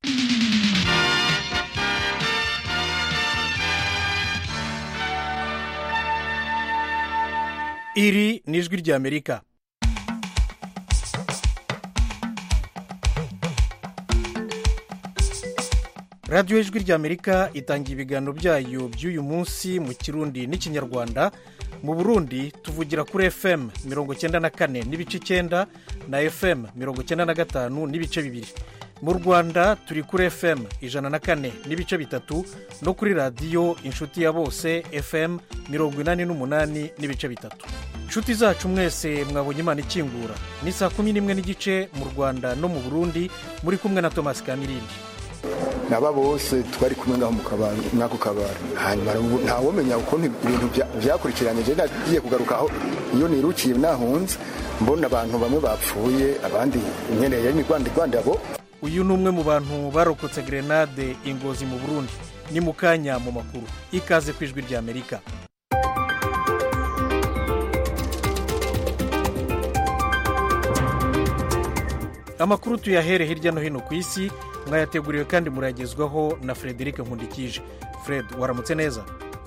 iri ni ijwi ry'amerika radiyo ijwi ry'amerika itanga ibiganiro byayo by'uyu munsi mu kirundi n'ikinyarwanda mu burundi tuvugira kuri fm mirongo icyenda na kane n'ibice icyenda na fm mirongo icyenda na gatanu n'ibice bibiri mu rwanda turi kuri fm ijana na kane n'ibice bitatu no kuri radiyo inshuti ya bose fm mirongo inani n'umunani n'ibice bitatu inshuti zacu mwese mwabonye imana ikingura ni saa kumi n'imwe n'igice mu rwanda no mu burundi muri kumwe na thomas kamirindi naba bose twari kumwe ngaho mwako kabari hanyuma ntawumenya ukuntu ibintu byakurikiranye je nagiye kugaruka aho iyo nirukiye nahunze mbona abantu bamwe bapfuye abandi nyene yari migwanda igwandabo uyu ni umwe mu bantu barokotse grenade ingozi mu burundi ni mu kanya mu makuru ikaze ku ijwi ry'amerika amakuru tuyahere hirya no hino ku isi mwayateguriwe kandi murayagezwaho na frederic nkundikije fred waramutse neza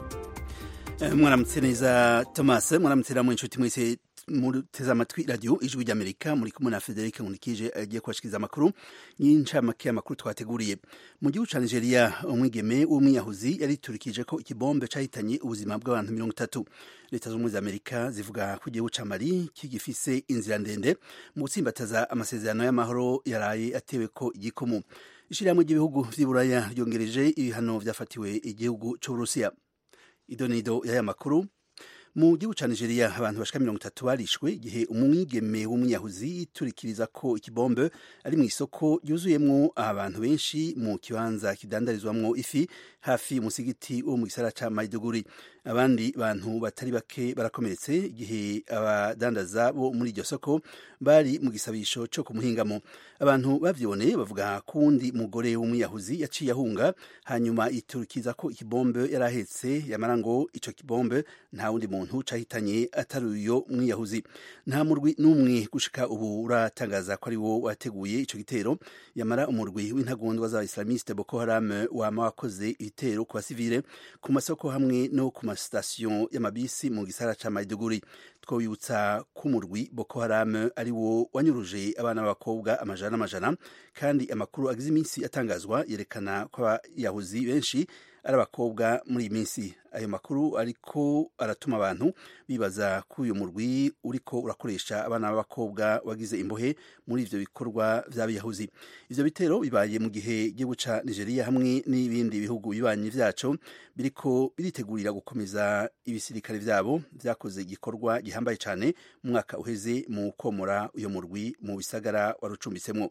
mwaramutse neza thomas mwaramutse namwe inshuti mwese muteze amatwi radiyo ijwi ry'amerika muri kumwe na frederic nkundikije agiye kubashikiriza amakuru y'incamake y'amakuru twateguriye mu gihugu cya nigeria umwigeme w'umwiyahuzi yariturikije ko ikibombe cyahitanye ubuzima bw'abantu mirongo itatu leta z'ubumwe za amerika zivuga ko igihugu cya mali kigifise inzira ndende mu gutsimbataza amasezerano y'amahoro yaraye atewe ko igikomo ishyirahamwe ry'ibihugu vy'iburaya ryongereje ibihano vyafatiwe igihugu c'uburusiya idonido y'aya makuru mu gihugu cya nigeria abantu bashika mirongo itatu barishwe igihe umwigeme w'umwiyahuzi yiturikiriza ko ikibombe ari mu isoko ryuzuyemwo abantu benshi mu kibanza kidandarizwamwo ifi hafi umusigiti wo mu gisara ca maiduguri abandi bantu batari bake barakomeretse igihe abadandaza bo muri iryo soko bari mu gisabisho co kumuhingamo abantu bavyone bavuga ko uwundi mugore w'umwiyahuzi yaciye ahunga hanyuma yiturikiza ko ikibombe yari ahetse yamara ngo ico kibombe nta wundi muntu cahitanye atari uyo mwiyahuzi nta murwi n'umwe gushika ubu uratangaza ko ari wo wateguye ico gitero yamara umurwi w'intagondwa z'abaislamiste boko haram wama wakoze ibitero ku basivile ku masoko hamwe no ku masitasiyo y'amabisi mu gisara ca maiduguri twobibutsa ko umurwi boko haram ari wo wanyuruje abana b'abakobwa amajana n'amajana kandi amakuru agize iminsi atangazwa yerekana ko abayahuzi benshi ari abakobwa muri iyi minsi ayo makuru ariko aratuma abantu bibaza ko uyu murwi uriko urakoresha abana b'abakobwa wagize imbohe muri ivyo bikorwa vy'abiyahuzi ivyo bitero bibaye mu gihe igihugu ca nigeria hamwe n'ibindi bihugu bibanyi vyaco biriko biritegurira gukomeza ibisirikare vyabo vyakoze igikorwa gihambaye cane mu mwaka uheze mu komora uyo murwi mu bisagara warucumbitsemwo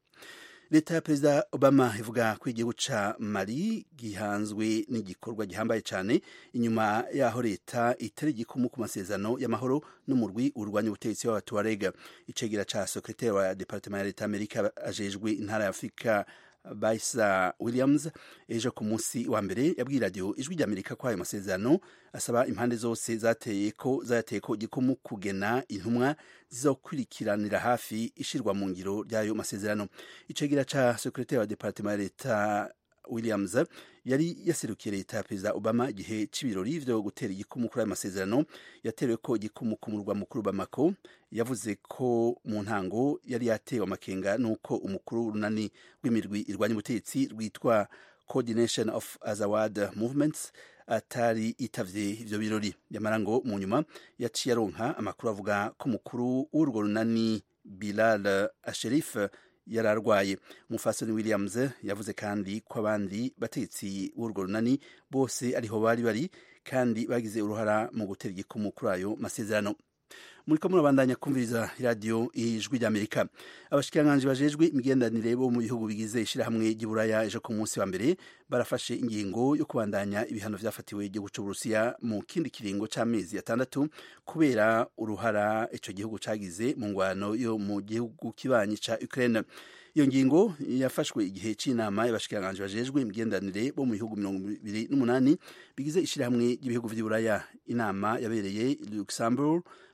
leta ya perezida obama ivuga ko igihugu ca mali gihanzwe n'igikorwa gihambaye cyane inyuma yaho leta itari igikumu ku masezerano y'amahoro n'umurwi urwanya ubutegetsi w'abatuwarega icegera ca sekretari wa departement ya leta amerika ajejwe intara ya afurika Baisa Williams ejo ku munsi wa mbere yabwiye radiyo ijwi ry'amerika ko ayo masezerano asaba impande zose zateye ko zayateye ko igikumu kugena intumwa zizokurikiranira hafi ishirwa mu ngiro ry'ayo masezerano icegera ca sekretari wa departement ya leta Williams yari yaserukiye leta ya perezida Obama igihe c'ibirori vyo gutera igikumu kuri ayo masezerano yaterewe ko igikumu ku murwa mukuru Bamako yavuze ko mu ntango yari yatewe amakenga nuko umukuru w'urunani rw'imirwi irwanya ubutegetsi rwitwa Coordination of Azawad Movements atari itavye ivyo birori yamara ngo mu nyuma yaciye aronka amakuru avuga ko umukuru w'urwo runani Bilal Asherif yari arwaye umufasoni williams yavuze kandi ko abandi bategetsi b'urwo runani bose ariho bari bari kandi bagize uruhara mu gutera igikumu kuri ayo masezerano muriko murabandanya kumviriza iradiyo ijwi ry'amerika abashikiranganji bajejwe imigenderanire bo mu bihugu bigize ishirahamwe ry'iburaya ejo ku munsi wa mbere barafashe ingingo yo kubandanya ibihano vyafatiwe igihugu c'uburusiya mu kindi kiringo c'amezi atandatu kubera uruhara ico gihugu cagize mu ngwano yo mu gihugu kibanyi ca ukraine iyo ngingo yafashwe igihe c'inama y'abashikiranganji bajejwe imigenderanire bo mu bihugu mirongo ibiri n'umunani bigize ishirahamwe ry'ibihugu vy'iburaya inama yabereye luxembourg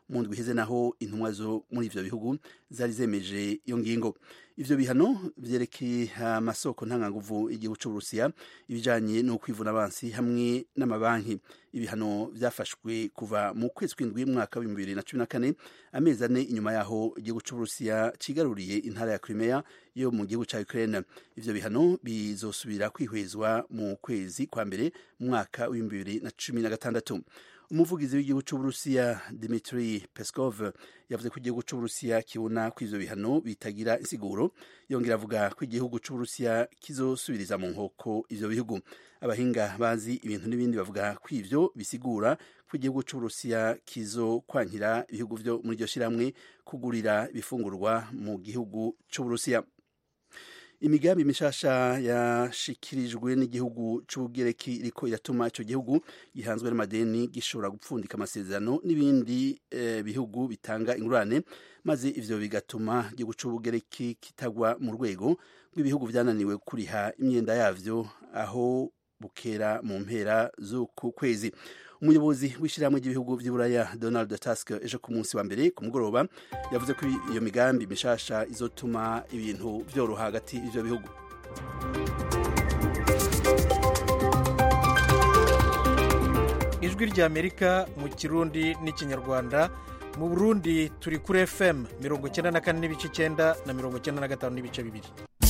mu ndwi iheze naho intumwa zo muri ivyo bihugu zari zemeje iyo ngingo ivyo bihano vyerekeye amasoko ntanganguvu igihugu c'uburusiya ibijanye no kwivuna abansi hamwe n'amabanki ibihano vyafashwe kuva mu kwezi kw'indwi mwaka w'ibihumbi bibiri na cumi na kane amezi ane inyuma yaho igihugu c'uburusiya cigaruriye intara ya crimea yo mu gihugu ca ukraine ivyo bihano bizosubira kwihwezwa mu kwezi kwa mbere mu mwaka w'ibihumbi bibiri na cumi na gatandatu umuvugizi w'igihugu c'uburusiya dimitri peskov yavuze ko igihugu c'uburusiya kibona ko ivyo bihano bitagira insiguro yongera avuga ko igihugu c'uburusiya kizosubiriza mu nkoko ivyo bihugu abahinga bazi ibintu n'ibindi bavuga ko ivyo bisigura ko igihugu c'uburusiya kizokwankira ibihugu vyo muri iryo shirahamwe kugurira ibifungurwa mu gihugu c'uburusiya imigambi mishasha yashikirijwe n'igihugu c'ubugereki iriko iratuma ico gihugu gihanzwe n'amadeni gishobora gupfundika amasezerano n'ibindi eh, bihugu bitanga ingurane maze ivyo bigatuma igihugu c'ubugereki kitagwa mu rwego rw'ibihugu vyananiwe kuriha imyenda yavyo aho bukera mu mpera z'uku kwezi umuyobozi w'ishyirahamwe ry'ibihugu by'uburaya donald tusk ejo ku munsi wa mbere ku mugoroba yavuze ko iyo migambi mishasha izotuma ibintu byoroha hagati y'ivyo bihugu ijwi ry'amerika mu kirundi n'ikinyarwanda mu burundi turi kuri fm mirongo icyenda na kane n'ibice icyenda na mirongo icyenda na gatanu n'ibice bibiri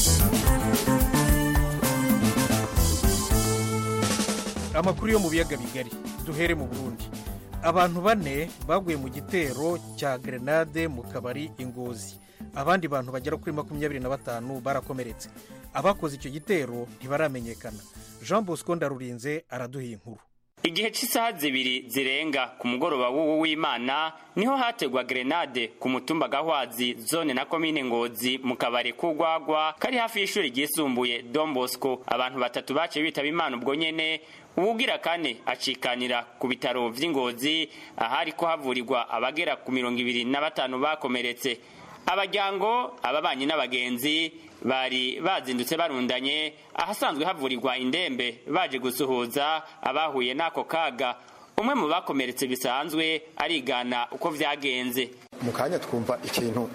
amakuru yo mu biyaga bigari duhere mu burundi abantu bane baguye mu gitero cya grenade mu kabari ingozi abandi bantu bagera kuri makumyabiri na batanu barakomeretse abakoze icyo gitero ntibaramenyekana jean bosco ndarurinze araduha inkuru igihe cy'isaha zibiri zirenga ku mugoroba w'ubu w'imana niho hategwa grenade ku mutumba gahwazi zone na komine ngozi mu kabari k'ugwagwa kari hafi y'ishuri ryisumbuye don bosco abantu batatu baciye bitaba imana ubwo nyene uwugira kane acikanira ku bitaro vy'ingozi ahari ko havurirwa abagera ku mirongo ibiri na batanu bakomeretse abajyango ababanyi n'abagenzi bari bazindutse barundanye ahasanzwe havurirwa indembe baje gusuhuza abahuye n'ako kaga umwe mu bakomeretse bisanzwe arigana uko vyagenze mu kanya twumva ikintu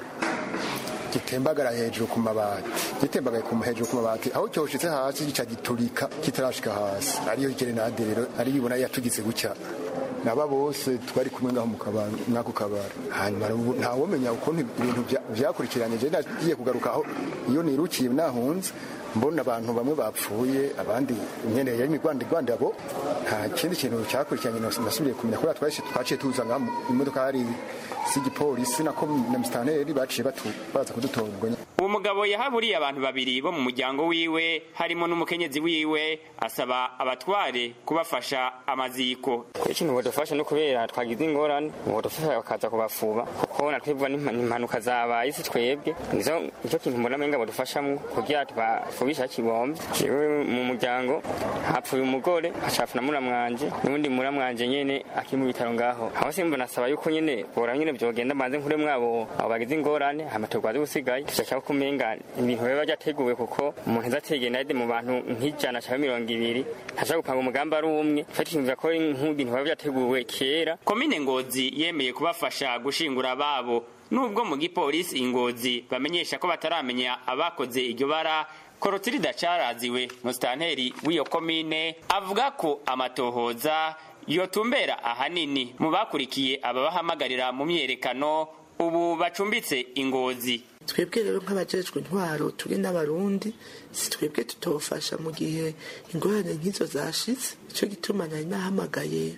gitembagara hejuru ku mabati gitembagaye ku hejuru ku mabati aho cyoshitse hasi gica giturika kitarashika hasi ariyo gerenade rero ari yibona yatugize gutya naba bose twari kumwe ngaho mwako kabari hanyuma ntawomenya ukuntu ibintu vyakurikiranye je nagiye kugaruka aho iyo nirukiye nahunze mbona abantu bamwe bapfuye abandi imyenda yari imigwanda igwanda abo nta kindi kintu cyakurikiranye nasubiye kumenya kubera twahise twaciye tuza ngaho imodoka hari z'igipolisi nako na mistanteri baciye baza kudutora ubwo uwo mugabo yahaburiye abantu babiri bo mu muryango wiwe harimo n'umukenyezi wiwe asaba abatware kubafasha amaziko ikintu bodufasha no kubera twagize ingorane bodufasha bakaza kubafuba kuko natwebwa n'impanuka zabaye isi twebwe nizo nicyo kintu mbona menga bodufashamwo kugira tubafubisha kibombe jewe mu muryango hapfuye umugore hacafu na muramwanje n'ubundi muramwanje nyene akiri mu bitaro ngaho aho simbona asaba yuko nyene bora nyene vyogenda manze nkure mwabo abo bagize ingorane hama turwaze gusigaye tushaka kumenga ibintu biba byateguwe kuko umuntu azategenade mu bantu nk'ijana cyangwa mirongo ibiri ntashaka gupanga umugambi ari umwe fatikimvira ko nk'ibintu biba byateguwe kera komine ngozi yemeye kubafasha gushingura ababo nubwo mu gipolisi ingozi bamenyesha ko bataramenya abakoze iryo bara korotirida caraziwe musitanteri w'iyo komine avuga ko amatohoza yotumbera ahanini mu bakurikiye ababahamagarira mu myerekano ubu bacumbitse ingozi twebwe rero nk'abajejwe intwaro turi n'abarundi si twebwe tutofasha mu gihe ingorane nk'izo zashitse icyo gituma nari nahamagaye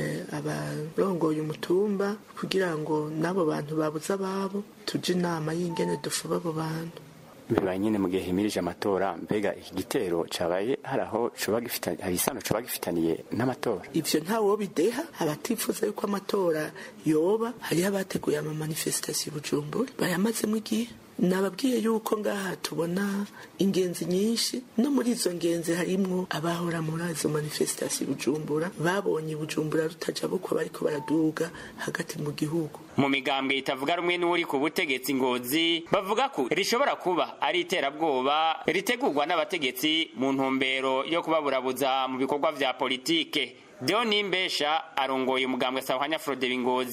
abarongoye umutumba kugira ngo n'abo bantu babuze ababo tujye inama y'ingene dufuba abo bantu bibaye nyine mu gihe himirije amatora mbega iki gitero cabaye hari aho hari isano coba gifitaniye n'amatora ivyo ntawo bideha abatifuza yuko amatora yoba hariho abateguye amamanifesitasiyo bujumbura bayamazemo igihe nababwiye yuko ngaha tubona ingenzi nyinshi no muri izo ngenzi harimwo abahora muri izo manifesitasiyo bujumbura babonye bujumbura rutaja bukwa bariko baraduga hagati mu gihugu mu migambwe itavuga rumwe n'uri ku butegetsi ngozi bavuga ko rishobora kuba ari iterabwoba ritegurwa n'abategetsi mu ntumbero yo kubaburabuza mu bikorwa vya politike deo nimbesha arongoye umugambwe sahwanya frode ngozi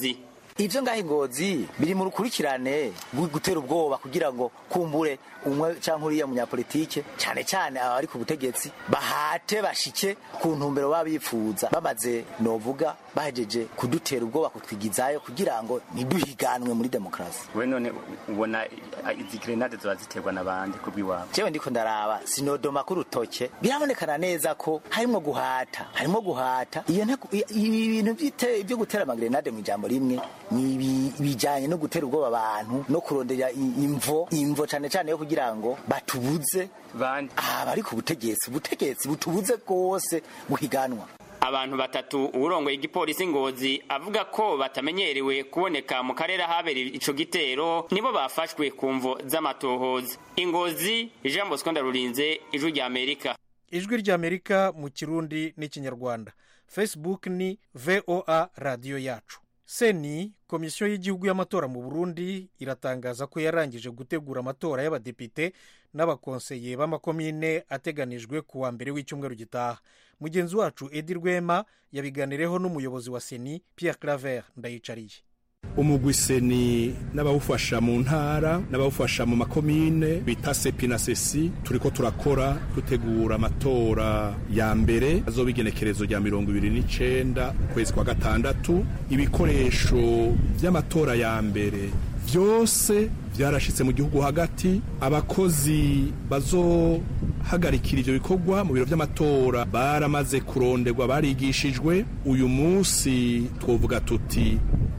ivyo ngaho ingozi biri mu rukurikirane gu- gutera ubwoba kugira ngo kumbure umwe canke uriya munyapolitike cane cane abari ku butegetsi bahate bashike ku ntumbero baba bifuza bamaze novuga bahejeje kudutera ubwoba kutwigizayo kugira ngo ntiduhiganwe muri demokarasi we none ubona ah, izi grenade zoba ziterwa n'abandi kubw'iwabo jewe ndiko ndaraba sinodoma ku rutoke birabonekana neza ko harimwo guhata harimwo guhata iyo nteko- i- ibi bintu by'ite- byo gutera amagrenade mu ijambo rimwe ni ibi- bijanye no gutera ubwoba abantu no kurondera i- imvo imvo cane cane yo kugira ngo batubuze bandi abari ku butegetsi ubutegetsi butubuze rwose guhiganwa abantu batatu uwurongoye igipolisi ngozi avuga ko batamenyerewe kuboneka mu karere ahabereye ico gitero nibo bafashwe ku mvo z'amatohoza ingozi jean bosco ndarurinze ijwi rya amerika ijwi ry'amerika mu kirundi n'ikinyarwanda facebook ni voa radiyo yacu seni komisiyo y'igihugu y'amatora mu burundi iratangaza ko yarangije gutegura amatora y'abadepite n'abakonseye b'amakomine ateganijwe ku wa mbere w'icyumweru gitaha mugenzi wacu edi rwema yabiganireho n'umuyobozi wa seni pierre claver ndayicariye umugwi seni n'abawufasha mu ntara n'abawufasha mu makomine bita sepi na sesi turiko turakora dutegura amatora ya mbere azoba igenekerezo rya mirongo ibiri n'icenda ukwezi kwa gatandatu ibikoresho vy'amatora ya mbere vyose vyarashitse mu gihugu hagati abakozi bazohagarikira ivyo bikorwa mu biro vy'amatora baramaze kuronderwa barigishijwe uyu munsi twovuga tuti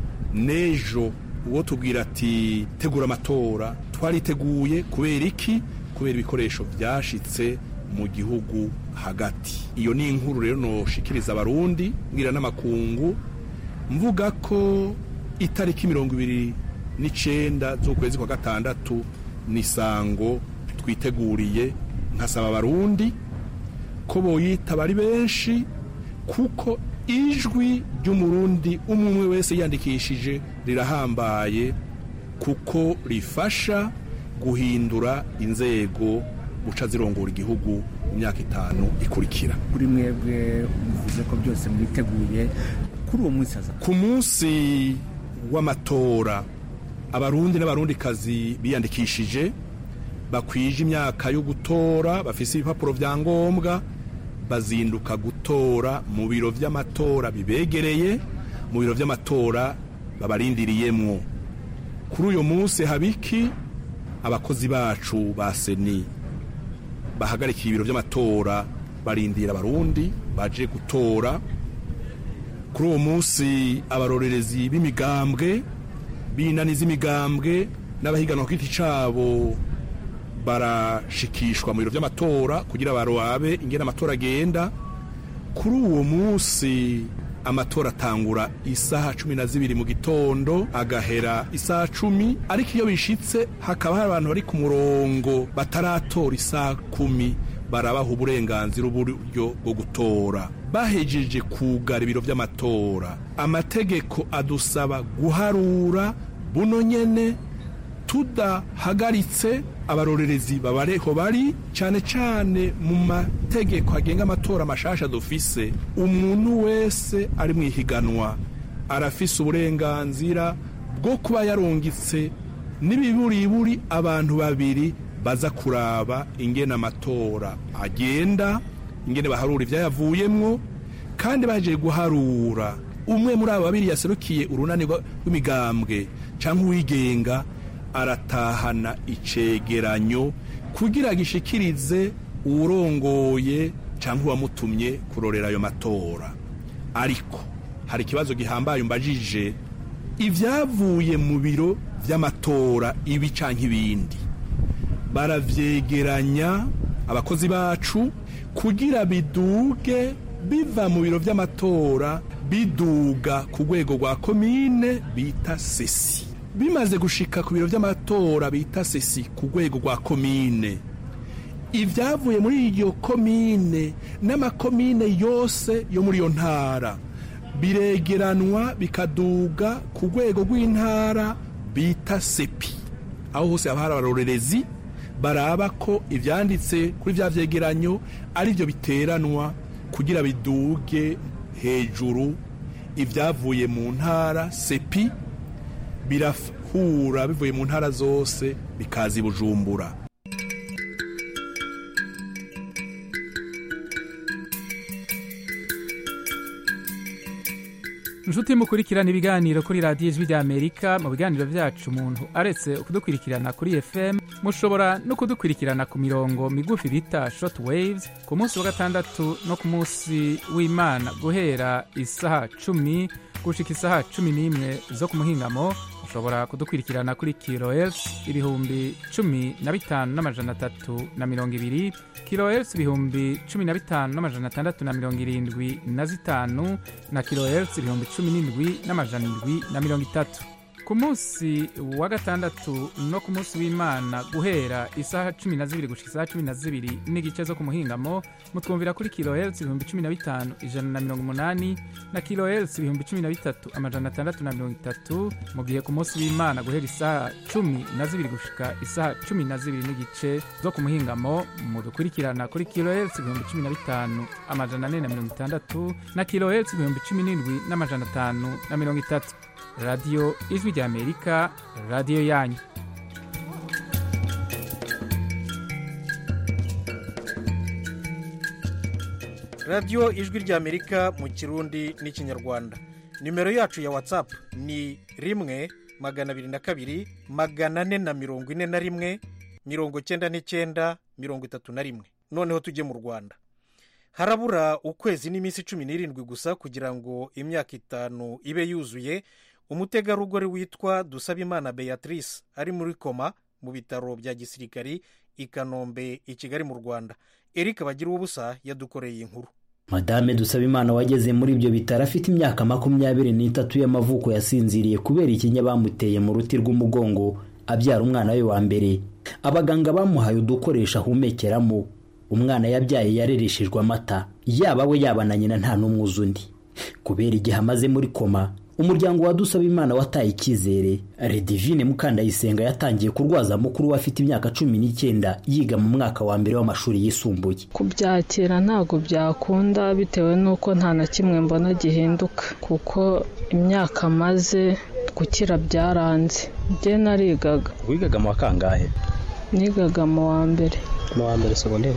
nejo uwo tubwira ati tegura amatora twariteguye kubera iki kubera ibikoresho byashitse mu gihugu hagati iyo ni inkuru rero noshikiriza abarundi mbwira n'amakungu mvuga ko itariki mirongo ibiri n'icenda z'ukwezi kwa gatandatu ni sango twiteguriye nkasaba abarundi ko boyitaba ari benshi kuko ijwi ry'umurundi umwe umwe wese yandikishije rirahambaye kuko rifasha guhindura inzego guca zirongora igihugu mu myaka itanu ikurikira kuri mwebwe muvuze ko byose mwiteguye kuri uwo munsi haza ku munsi w'amatora abarundi n'abarundikazi biyandikishije bakwije imyaka yo gutora bafise ibipapuro vya ngombwa bazinduka gutora mu biro vy'amatora bibegereye mu biro vy'amatora babarindiriyemwo kuri uyu munsi habiki abakozi bacu ba seni bahagarikiye ibiro vy'amatora barindira abarundi baje gutora kuri uwo munsi abarorerezi b'imigambwe b'inani z'imigambwe n'abahiganwa ku giti cabo barashikishwa mu biro vy'amatora kugira baroabe ingene amatora agenda kuri uwo munsi amatora atangura isaha cumi na zibiri mu gitondo agahera isaha cumi ariko iyo bishitse hakaba hari abantu bari ku murongo bataratora isaha kumi barabaha uburenganzira uburyo bwo gutora bahejeje kugara ibiro vy'amatora amategeko adusaba guharura buno nyene tudahagaritse abarorerezi babareho bari cyane cyane mu mategeko agenga amatora mashasha dufise umuntu wese ari mu ihiganwa arafise uburenganzira bwo kuba yarungitse n'ibiburiburi abantu babiri baza kuraba ingene amatora agenda ingene baharura ivyayavuyemwo kandi baje guharura umwe muri abo babiri yaserukiye urunani rw'imigambwe cyangwa uwigenga aratahana icegeranyo kugira gishikirize uwurongoye cyangwa uwamutumye kurorera ayo matora ariko hari ikibazo gihambaye umbajije ibyavuye mu biro vy'amatora ibi canke ibindi baravyegeranya abakozi bacu kugira biduge biva mu biro vy'amatora biduga ku rwego rwa komine bita sesi bimaze gushika ku biro vy'amatora bita sesi ku rwego rwa komine ibyavuye muri iyo komine n'amakomine yose yo muri iyo ntara biregeranwa bikaduga ku rwego rw'intara bita sepi aho hose haba hari abarorerezi baraba ko ibyanditse kuri bya byegeranyo ari byo biteranwa kugira biduge hejuru ibyavuye mu ntara sepi birahura bivuye mu ntara zose bikaza i bujumbura inshuti mukurikirana ibiganiro kuri radiyo ijwi ry'amerika mu biganiro byacu umuntu aretse kudukurikirana kuri fm mushobora no kudukurikirana ku mirongo migufi bita short waves ku munsi wa gatandatu no ku munsi w'imana guhera isaha cumi gushika isaha cumi n'imwe zo ku muhingamo mushobora kudukurikirana kuri kilohertz ibihumbi cumi na bitanu n'amajana atatu na mirongo ibiri kilohertz ibihumbi cumi na bitanu n'amajana atandatu na mirongo irindwi na zitanu na kilohertz ibihumbi cumi n'indwi n'amajana indwi na mirongo itatu ku munsi wa gatandatu no ku munsi w'imana guhera isaha cumi na zibiri gushika isaha cumi na zibiri n'igice zo ku muhingamo mutwumvira kuri kilohertz ibihumbi cumi na bitanu ijana na mirongo umunani na kilohertz ibihumbi cumi na bitatu amajana atandatu na mirongo itatu mu gihe ku munsi w'imana guhera isaha cumi na zibiri gushika isaha cumi na zibiri n'igice zo ku muhingamo mudukurikirana kuri kilohertz ibihumbi cumi na bitanu amajana ane na mirongo itandatu na kilohertz ibihumbi cumi n'indwi n'amajana atanu na mirongo itatu radiyo ijwi ry'amerika radiyo yanyu radiyo ijwi ry'amerika mu kirundi n'ikinyarwanda nimero yacu ya watsapu ni rimwe magana abiri na kabiri magana ane na mirongo ine na rimwe mirongo cyenda n'icyenda mirongo itatu na rimwe noneho tujye mu rwanda harabura ukwezi n'iminsi cumi n'irindwi gusa kugira ngo imyaka itanu ibe yuzuye umutegarugori witwa dusabimana beatrice ari muri koma mu bitaro bya gisirikari i kanombe i kigali mu rwanda eric bagira ubusa yadukoreye inkuru madame dusabimana wageze muri ibyo bitaro afite imyaka makumyabiri n'itatu y'amavuko yasinziriye kubera ikinya bamuteye mu ruti rw'umugongo abyara umwana we wa mbere abaganga bamuhaye udukoresho ahumekeramo umwana yabyaye yarereshejwe amata yaba we yaba na nyina nta n'umwe uzi undi kubera igihe amaze muri koma umuryango wa Dusabimana wataye icyizere redivine mukandayisenga yatangiye kurwaza mukuru we afite imyaka cumi n'icyenda yiga mu mwaka wa mbere w'amashuri yisumbuye kubyakira ntabwo byakunda bitewe n'uko nta na kimwe mbona gihinduka kuko imyaka amaze gukira byaranze njye narigaga wigaga mu wa kangahe nigaga mu wa mbere mu wa mbere segonderi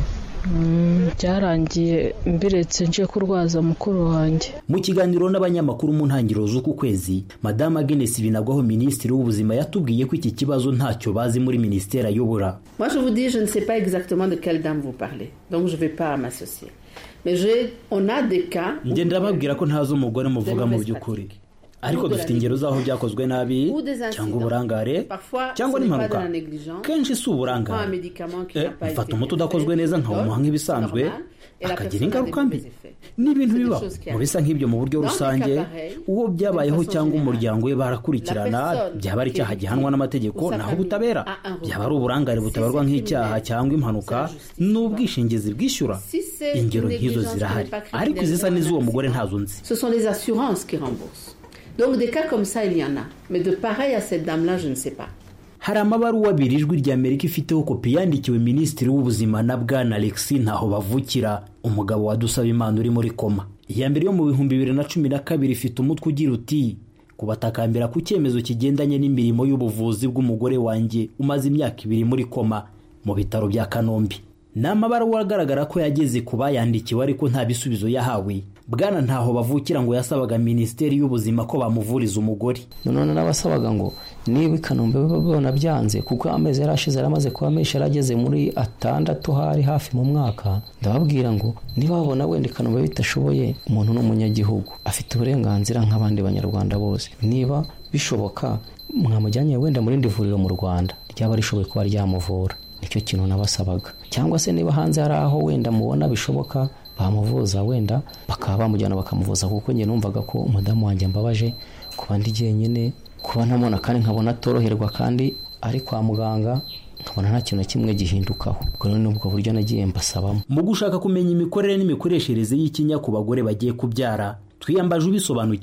byarangiye mbiretse nje kurwaza mukuru wanjye mu kiganiro n'abanyamakuru mu ntangiriro z'uku kwezi madamu agenesi binagwaho minisitiri w'ubuzima yatubwiye ko iki kibazo ntacyo bazi muri minisiteri ayobora Moi, je vous dis, je ne sais pas exactement de quelle dame vous parlez, donc je ne vais pas m'associer. Mais je, on a des cas. où- ngenda babwira ko ntazi umugore muvuga mu by'ukuri ariko dufite ingero z'aho byakozwe nabi ou des cyangwa incidents. uburangare Parfois, cyangwa ce n'est pas n'impanuka de la négligence. kenshi si On prend un uburangare médicament qui Eh, n'a pas mfata été umuti udakozwe neza nkawumuha nk'ibisanzwe normal, et la akagira personne a ingaruka des mbi mauvais effets. ni ibintu C'est des bibaho choses qui mu bisa nk'ibyo mu buryo Dans des rusange cas pareils, uwo byabayeho de façon cyangwa générale, umuryango we barakurikirana la personne byaba ari qui icyaha est gihanwa n'amategeko ou sa naho famille ubutabera a un recours. byaba ari uburangare butabarwa c'est nk'icyaha criminel, cyangwa impanuka n'ubwishingizi bwishyura Si c'est ingero une nk'izo négligence zirahari qui n'est pas ariko izisa criminelle, n'iz'uwo mugore ntazo nzi Ce sont les assurances qui remboursent. Donc des cas comme ça, il y en a. Mais de pareil à cette dame-là, je ne sais pas. hari amabaruwa abiri ijwi rya amerika ifiteho kopi yandikiwe minisitiri w'ubuzima na bwana alexi ntaho bavukira umugabo wa dusabimana uri muri koma iya mbere yo mu bihumbi bibiri na cumi na kabiri ifite umutwe ugira uti kubatakambira ku cyemezo kigendanye n'imirimo y'ubuvuzi bw'umugore wanjye umaze imyaka ibiri muri koma mu bitaro bya kanombe ni amabaruwa agaragara ko yageze ku bayandikiwe ariko nta bisubizo yahawe bwana ntaho bavukira ngo yasabaga minisiteri y'ubuzima ko bamuvuriza umugore none n'abasabaga ngo niba i kanombe babona byanze kuko amezi yari ashize yari amaze kuba menshi yari ageze muri atandatu hari hafi mu mwaka ndababwira ngo niba babona wenda i kanombe bidashoboye umuntu ni umunyagihugu afite uburenganzira nk'abandi banyarwanda bose niba bishoboka mwamujyanye wenda mu rindi vuriro mu rwanda ryaba rishoboye kuba ryamuvura nicyo kintu nabasabaga cyangwa se niba hanze hari aho wenda mubona bishoboka bamuvuza wenda bakaba bamujyana bakamuvuza kuko njye numvaga ko umudamu wanjye mbabaje kuba ndi jyenyine kuba ntamubona kandi nkabona atoroherwa kandi ari kwa muganga nkabona nta kintu na kimwe gihindukaho ubwo rero ni ubwo buryo nagiye mbasabamo mu gushaka kumenya imikorere n'imikoreshereze y'ikinya ku bagore bagiye kubyara twiyambaje ubisobanukiwe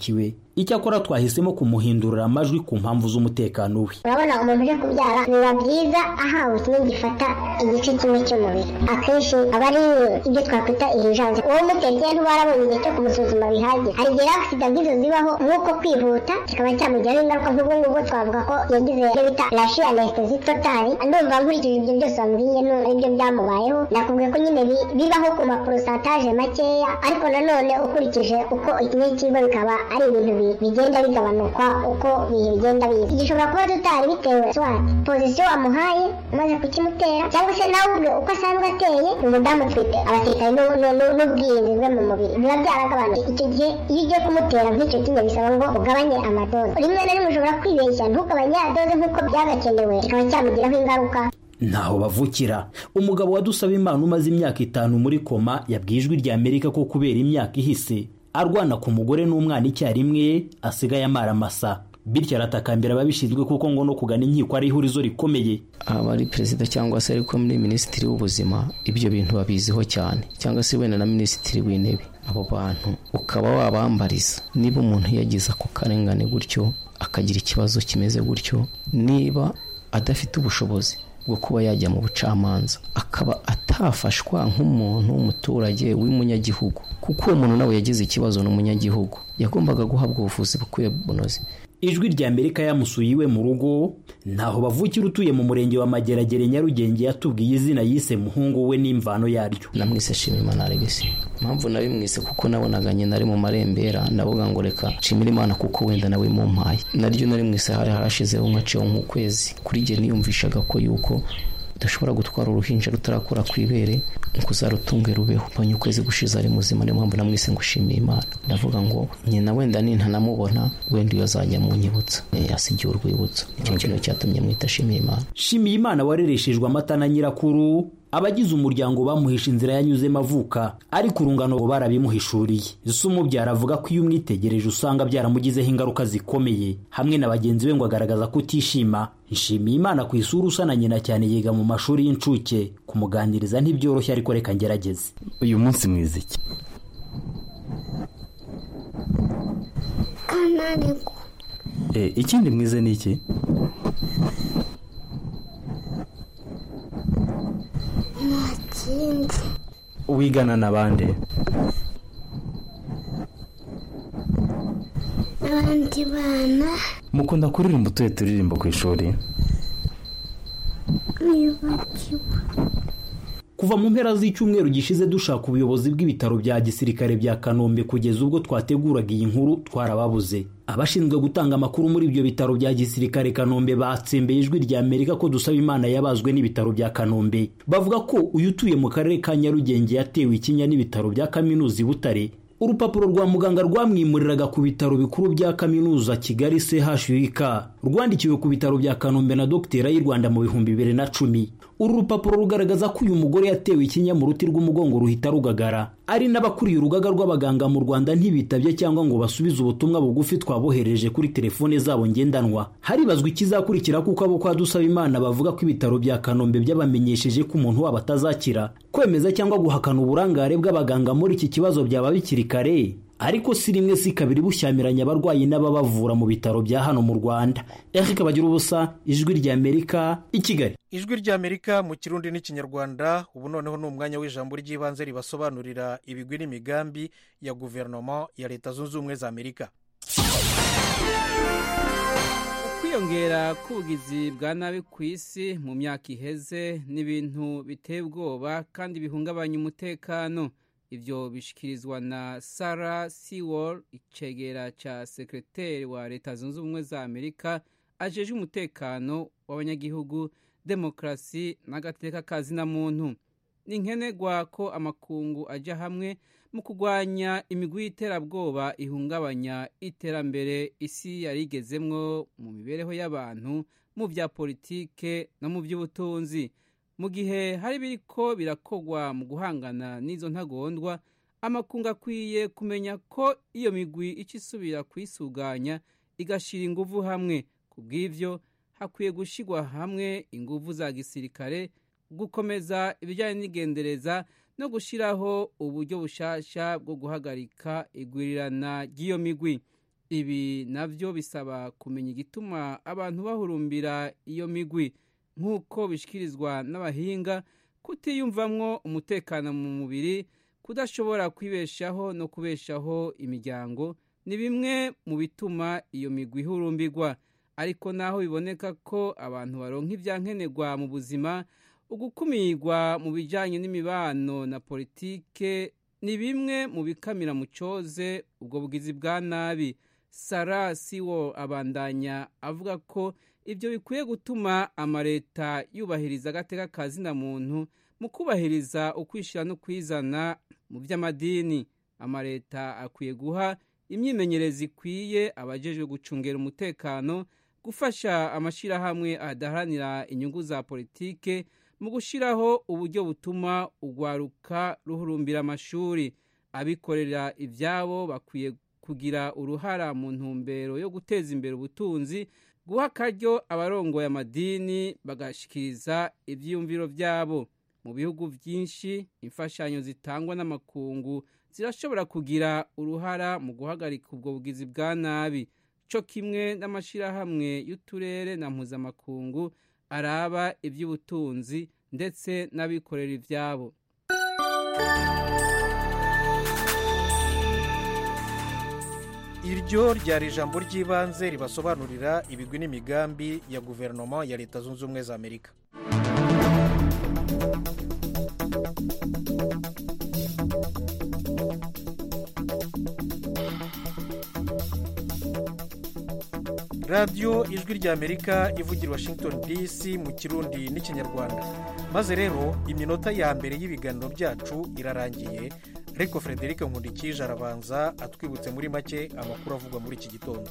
icyakora twahisemo kumuhindurira amajwi ku mpamvu z'umutekano we urabona umuntu uje kubyara biba byiza ahawe kimwe gifata igice kimwe cy'umubiri akenshi aba ari ibyo twakwita irijanse uwo mutekeye ntubarabonye igihe cyo kumusuzuma bihagije hari igihe agisida nk'izo zibaho nk'uko kwihuta kikaba cyamugiraho ingaruka nk'ubwo ngubwo twavuga ko yagize ibyo bita rashi anesitezi totali ndumva nkurikije ibyo byose wambwiye aribyo byamubayeho nakubwiye ko nyine bibaho ku maporosantaje makeya ariko nanone ukurikije uko ikinyakigwa bikaba ari ibintu bigenda bigabanuka uko ibihe bigenda biza gishobora kuba tutari bitewe swati pozisiyo wamuhaye umaze kukimutera cyangwa se nawe ubwe uko asanzwe ateye ni umudamu utwite abasirikare n'ubwirinzi bwe mu mubiri biba byaragabanutse icyo gihe iyo ugiye kumutera nk'icyo kinya bisaba ngo ugabanye amadoze rimwe na rimwe ushobora kwibeshya ntugabanye ya doze nk'uko byagakenewe kikaba cyamugiraho ingaruka ntaho bavukira umugabo wadusaba imana umaze imyaka itanu muri koma yabwiye ijwi rya amerika ko kubera imyaka ihise arwana ku mugore n'umwana icyarimwe asigaye amara amasa bityo aratakambira ababishinzwe kuko ngo no kugana inkiko ari ihurizo rikomeye aba ari perezida cyangwa se ariko muri minisitiri w'ubuzima ibyo bintu babiziho cyane cyangwa se wenda na minisitiri w'intebe abo bantu ukaba wabambariza niba umuntu yagize ako karengane gutyo akagira ikibazo kimeze gutyo niba adafite ubushobozi bwo kuba yajya mu bucamanza akaba atafashwa nk'umuntu w'umuturage w'umunyagihugu kuko uwo muntu nawe yagize ikibazo n'umunyagihugu yagombaga guhabwa ubuvuzi bukwiye bunoze ijwi rya amerika yamusuye iwe mu rugo ntaho bavukira utuye mu murenge wa mageragere nyarugenge yatubwiye izina yise muhungu we n'imvano yaryo namwise shimimana alegisi impamvu nabimwise kuko nabonaga nyina ari mu marembera ndavuga ngo reka nshimire imana kuko wenda nawe mumpaye naryo narimwise hari harashizeho nkaciyeho nk'ukwezi kuri jye niyumvishaga ko yuko udashobora gutwara uruhinja rutarakura ku ibere ngo uzarutunge rubeho mbonye ukwezi gushize ari muzima niyo mpamvu namwise ngo ushimiye imana ndavuga ngo nyina wenda nintanamubona wenda iyo azajya munyibutsa yasigiye urwibutso nicyo kintu cyatumye mwita shimiye imana shimiye imana warereshejwe amata na nyirakuru abagize umuryango bamuhisha inzira yanyuzemo avuka ariko urungano barabimuhishuriye ese umubyara avuga ko iyo umwitegereje usanga byaramugizeho ingaruka zikomeye hamwe na bagenzi be ngo agaragaza kutishima nshimiye imana ku isura usa na nyina cyane yiga mu mashuri y'incuke kumuganiriza ntibyoroshye ariko reka ngerageze uyu munsi mwiza iki ikindi mwize ni iki ntakindi wigana na bande abandi bana mukunda kuririmba utuye turirimbo ku ishuri nibagiwe kuva mu mpera z'icyumweru gishize dushaka ubuyobozi bw'ibitaro bya gisirikare bya kanombe kugeza ubwo twateguraga iyi nkuru twarababuze abashinzwe gutanga amakuru muri ibyo bitaro bya gisirikare kanombe batsembeye ijwi rya amerika ko dusaba imana yabazwe n'ibitaro bya kanombe bavuga ko uyu utuye mu karere ka nyarugenge yatewe ikinya n'ibitaro bya kaminuza i butare urupapuro rwa muganga rwamwimuriraga ku bitaro bikuru bya kaminuza kigali chuk rwandikiwe ku bitaro bya kanombe na dogiteri y'u rwanda mu bihumbi bibiri na cumi uru rupapuro rugaragaza ko uyu mugore yatewe ikinya mu ruti rw'umugongo ruhita rugagara ari n'abakuriye urugaga rw'abaganga mu rwanda ntibitabye cyangwa ngo basubize ubutumwa bugufi twabohereje kuri telefone zabo ngendanwa haribazwa ikizakurikira kuko abo kwa dusaba imana bavuga ko ibitaro bya kanombe byabamenyesheje ko umuntu wabo atazakira kwemeza cyangwa guhakana uburangare bw'abaganga muri iki kibazo byaba bikiri kare ariko si rimwe si kabiri bushyamiranya abarwayi n'ababavura mu bitaro bya hano mu rwanda eric bagira ubusa ijwi rya amerika i kigali ijwi rya amerika mu kirundi n'ikinyarwanda ubu noneho ni umwanya w'ijambo ry'ibanze ribasobanurira ibigwi n'imigambi ya guverinoma ya leta zunze ubumwe za amerika ukwiyongera k'ubugizi bwa nabi ku isi mu myaka iheze ni ibintu biteye ubwoba kandi bihungabanya umutekano ibyo bishyikirizwa na sara siwol icegera cya sekreteri wa leta zunze ubumwe za amerika ajeje umutekano w'abanyagihugu demokarasi n'agateka kazina muntu ni nkenerwa ko amakungu ajya hamwe mu kurwanya imigwi y'iterabwoba ihungabanya iterambere isi yari igezemwo mu mibereho y'abantu mu bya politike no mu by'ubutunzi mu gihe hari biriko birakogwa mu guhangana n'izo ntagondwa amakungu akwiye kumenya ko iyo migwi ica isubira kuyisuganya igashyira ingufu hamwe ku bw'ibyo hakwiye gushyirwa hamwe ingufu za gisirikare gukomeza ibijyanye n'igendereza no gushyiraho uburyo bushasha bwo guhagarika igwirirana ry'iyo migwi ibi navyo bisaba kumenya igituma abantu bahurumbira iyo migwi nk'uko bishikirizwa n'abahinga kutiyumvamwo umutekano mu mubiri kudashobora kwibeshaho no kubeshaho imiryango ni bimwe mu bituma iyo migwi ihurumbirwa ariko naho biboneka ko abantu baronka ivyankenerwa mu buzima ugukumirwa mu bijanye n'imibano na politike ni bimwe mu bikamira mu coze ubwo bugizi bwa nabi sara siwo abandanya avuga ko ibyo bikwiye gutuma amaleta yubahiriza agateka ka zina muntu mu kubahiriza ukwishyira no kwizana mu by'amadini amaleta akwiye guha imyimenyereze ikwiye abajejwe gucungera umutekano gufasha amashyirahamwe adaharanira inyungu za politike mu gushyiraho uburyo butuma urwaruka ruhurumbira amashuri abikorera ibyabo bakwiye kugira uruhara mu ntumbero yo guteza imbere ubutunzi guha akaryo abarongoye amadini bagashikiriza ibyiyumviro byabo mu bihugu byinshi imfashanyo zitangwa n'amakungu zirashobora kugira uruhara mu guhagarika ubwo bugizi bwa nabi cyo kimwe n'amashyirahamwe y'uturere na mpuzamakungu araba iby'ubutunzi ndetse n'abikorera ibyabo iryo ryari ijambo ry'ibanze ribasobanurira ibigwi n'imigambi ya guverinoma ya leta zunze ubumwe za amerika radiyo ijwi ry'amerika ivugira washington dc mu kirundi n'ikinyarwanda maze rero iminota ya mbere y'ibiganiro byacu irarangiye ariko frederic nkundikije arabanza atwibutse muri make amakuru avugwa muri iki gitondo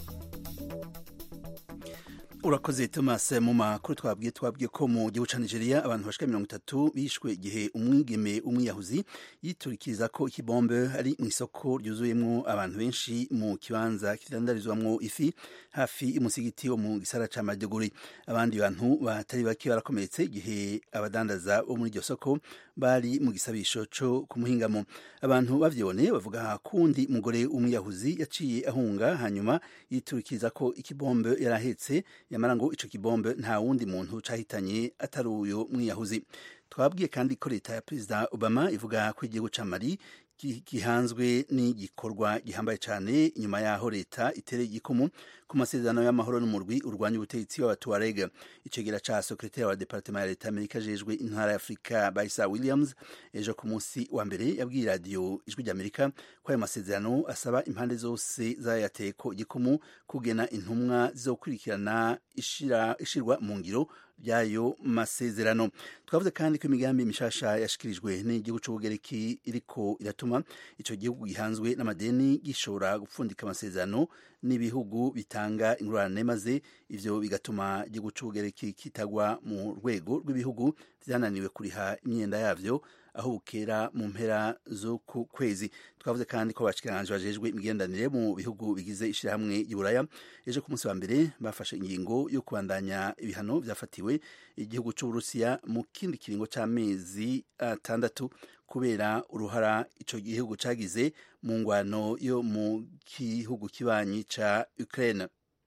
urakoze thomas mu makuru twabwiye twabwiye ko mu gihugu cya nigeria abantu bashika mirongo itatu bishwe igihe umwigeme umwiyahuzi yiturikiriza ko ikibombe ari mu isoko ryuzuyemo abantu benshi mu kibanza kidandarizwamo ifi hafi y'umusigiti wo mu gisara ca maduguri abandi bantu batari bake barakomeretse igihe abadandaza bo muri iryo soko bari mu gisabisho co kumuhingamo abantu bavyibone bavuga kundi mugore umwiyahuzi yaciye ahunga hanyuma yiturikiriza ko ikibombe yarahetse yamara ngo ico kibombe nta wundi muntu cahitanye atari uyo mwiyahuzi twabwiye kandi ko leta ya perezida obama ivuga ko igihugu ca mali gihanzwe n'igikorwa gihambaye cyane inyuma yaho leta itereye igikumu ku masezerano y'amahoro n'umurwi urwanya ubutegetsi w'abatuareg icegera ca sekretari wa departement ya leta amerika ajejwe intara ya afurika baisa williams ejo ku munsi wa mbere yabwiye radiyo ijwi ry'amerika ko ayo masezerano asaba impande zose zayateye ko igikumu kugena intumwa zizokurikirana ishirwa mu ngiro by'ayo masezerano twavuze kandi ko imigambi mishasha yashikirijwe n'igihugu c'ubugereki iriko iratuma ico gihugu gihanzwe n'amadeni gishobora gupfundika amasezerano n'ibihugu bitanga ingurane maze ivyo bigatuma igihugu c'ubugereki kitagwa mu rwego rw'ibihugu vyananiwe kuriha imyenda yavyo aho bukera mu mpera zo ku kwezi twavuze kandi ko abashikiranganje bajejwe imigendanire mu bihugu bigize ishirahamwe y'Iburaya ejo ku munsi wa mbere bafashe ingingo yo kubandanya ibihano vyafatiwe igihugu c'Uburusiya mu kindi kiringo c'amezi atandatu kubera uruhara ico gihugu cagize mu ngwano yo mu gihugu kibanyi ca Ukraine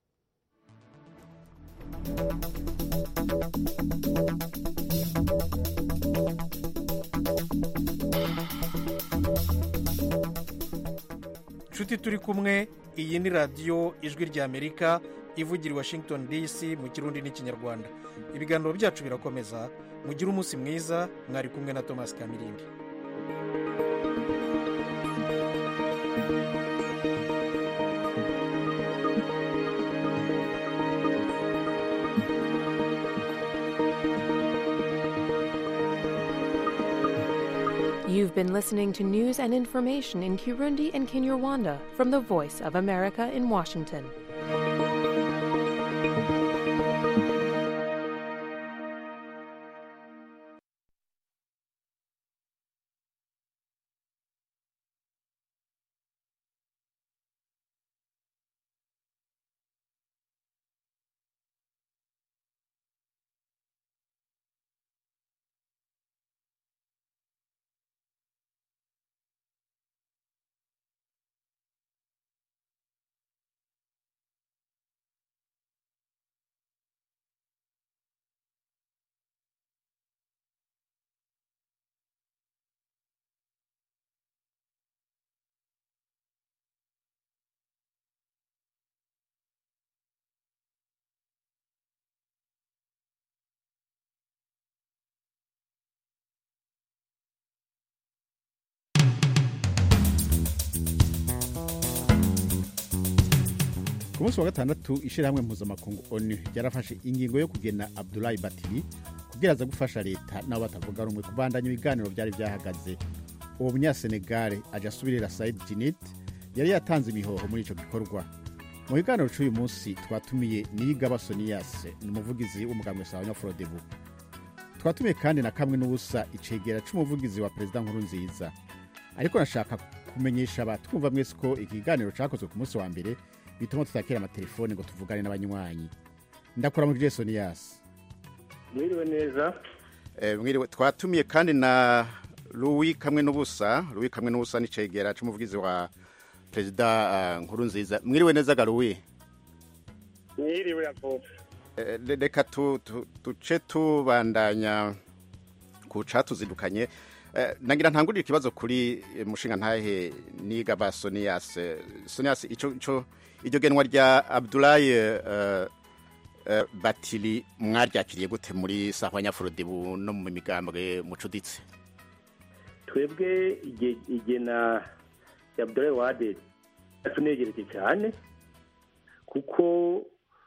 inshuti turi kumwe iyi ni radiyo ijwi ry'amerika ivugira i washington dc mu kirundi n'ikinyarwanda ibiganiro byacu birakomeza mugire umunsi mwiza mwari kumwe na thomas kamirindi You've been listening to news and information in Kirundi and Kinyarwanda from the Voice of America in Washington. ku munsi wa gatandatu ishyirahamwe mpuzamakungu onu ryarafashe ingingo yo kugena abdulayi batiri kugira aza gufasha leta nabo batavuga rumwe kubandanya ibiganiro byari byahagaze uwo munyasenegare aja asubirira said jinit yari yatanze imihoho muri ico gikorwa mu biganiro c'uyu munsi twatumiye niyigaba soniyas ni umuvugizi w'umugambwe sawa frodebu twatumiye kandi na kamwe n'ubusa icegera c'umuvugizi wa perezida nkuru nziza ariko nashaka kumenyesha abatwumva mwese ko iki kiganiro cakozwe ku munsi wa mbere bituma tutakira amatelefone ngo tuvugane n'abanywanyi ndakora muri soniyas mwiriwe neza Eh, mwiriwe twatumiye kandi na Louis kamwe n'ubusa Louis kamwe n'ubusa ni cegera c'umuvugizi wa perezida uh, nkuru nziza mwiriwe neza ga Louis mwiriwe yavuze Eh, re- reka tu- tu- tuce tubandanya ku catuzindukanye Eh, nagira ntangurire ikibazo kuri eh, mushinga ntahe niga ba Sonias Eh, Sonias ico ico iryo genwa rya Abdoulaye eh, eh, Batili mwaryakiriye gute muri sahwa nyafurodibu no mu migambwe mucuditse twebwe ige- igena ya Abdoulaye Wade tunegereje cyane kuko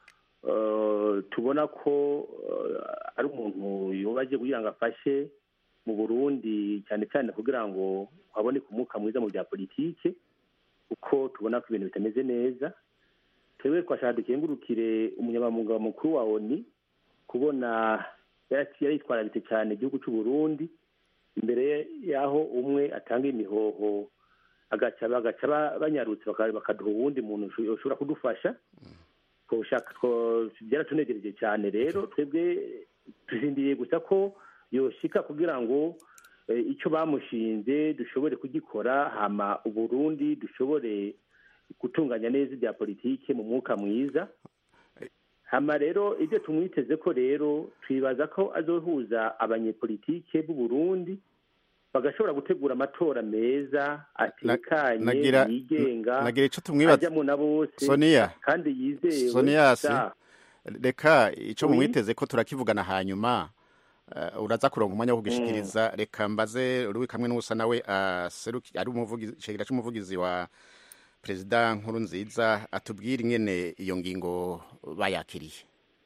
eh, tubona ko eh, ari umuntu yubaje kugira ngo afashe mu Burundi cyane cyane kugira ngo haboneke umwuka mwiza mu bya politike kuko tubona ko ibintu bitameze neza twebwe twashaka dukengurukire umunyamabanga mukuru wa ONU kubona yari yaritwararitse cyane igihugu cy'u Burundi imbere y'aho umwe atanga imihoho agaca bagaca ba- banyarutse baka- bakaduha uwundi muntu usho- ushobora kudufasha twoshaka two- byaratunegereje cyane rero twebwe tuzindiriye gusa ko yoshika kugira ngo eh, icyo bamushinze dushobore kugikora hama uburundi dushobore gutunganya neza ibya politike mu mwuka mwiza hama rero ibyo tumwiteze ko rero twibaza ko azohuza abanyepolitike b'u Burundi bagashobora gutegura amatora meza atekanye nagira- yigenga nagira ico tumwibaza- ajyamo na bose Sonia. kandi yizewe Sonias Da. reka ico Oui. mumwiteze ko turakivugana hanyuma uh, uraza kuronka umwanya wo kugishikiriza reka mbaze Louis kamwe n'ubusa nawe aseruki ari umuvugizi cegera c'umuvugizi wa perezida nkuru nziza atubwire ingene iyo ngingo bayakiriye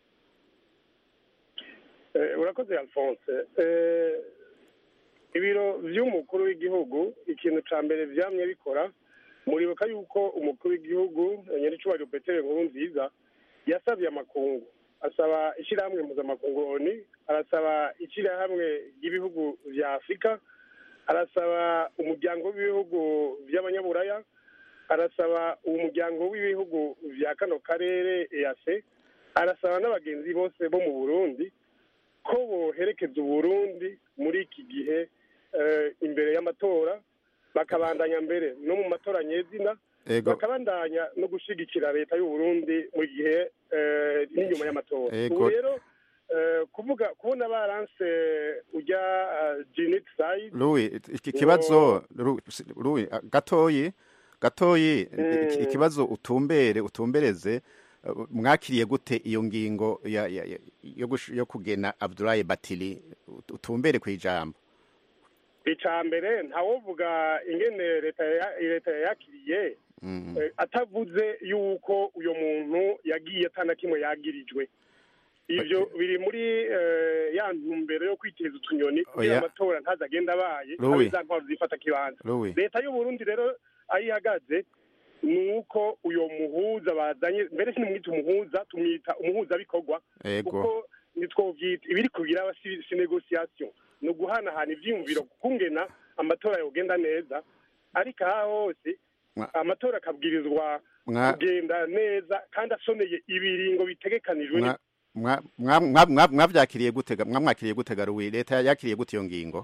Eh, urakoze alphonse Eh, ibiro by'umukuru w'igihugu ikintu cya mbere byamye bikora muribuka yuko umukuru w'igihugu eh, nyir'icyubahiro peteri nkuru nziza yasabye amakungu asaba ishyirahamwe mpuzamakungu oni arasaba ishyirahamwe ry'ibihugu bya afurika arasaba umuryango w'ibihugu by'abanyaburaya arasaba umuryango w'ibihugu bya kano karere ease arasaba n'abagenzi bose bo mu burundi ko boherekeza uburundi muri iki gihe eh, imbere y'amatora bakabandanya mbere no mu matora nyezina Ego. bakabandanya no gushigikira leta y'uburundi mu gihe eh, n'inyuma y'amatora Ego. ubu rero eh, kuvuga kubona baranse ujya jeanette sayid Louis iki kibazo Louis- Louis ah, gatoyi gatoyi iki- ikibazo utumbere utumbereze uh, mwakiriye gute iyo ngingo ya, ya, ya, yo, gush- yo kugena Abdoulaye Batili ut- utumbere ku ijambo icya mbere ntawovuga ingene leta ya- leta yayakiriye Mm. eh, atavuze yuko uyo muntu yagiye atana kimwe yagirijwe ivyo biri muri eh, ya ntumbero yo kwiteza utunyoni kugira Oya. amatora ntazagenda abaye Louis. abe za ntwaro zifata kibanza Louis. leta y'uburundi rero aho ihagaze ni uko uyo muhuza bazanye mbere sinimwita umuhuza tumwita umuhuzabikorwa Ego. kuko nitwovyita ibiri kubiraba si si negociation ni uguhanahana ivyiyumviro kungena amatora yogenda neza ariko aha hose Mwa- amatora akabwirizwa Mwa- kugenda neza kandi asoneye ibiringo bitegekanijwe Mwa- mwa- mwa- mwa- mwa- mwavyakiriye gute ga- mwamwakiriye gute ga Louis leta yakiriye gute iyo ngingo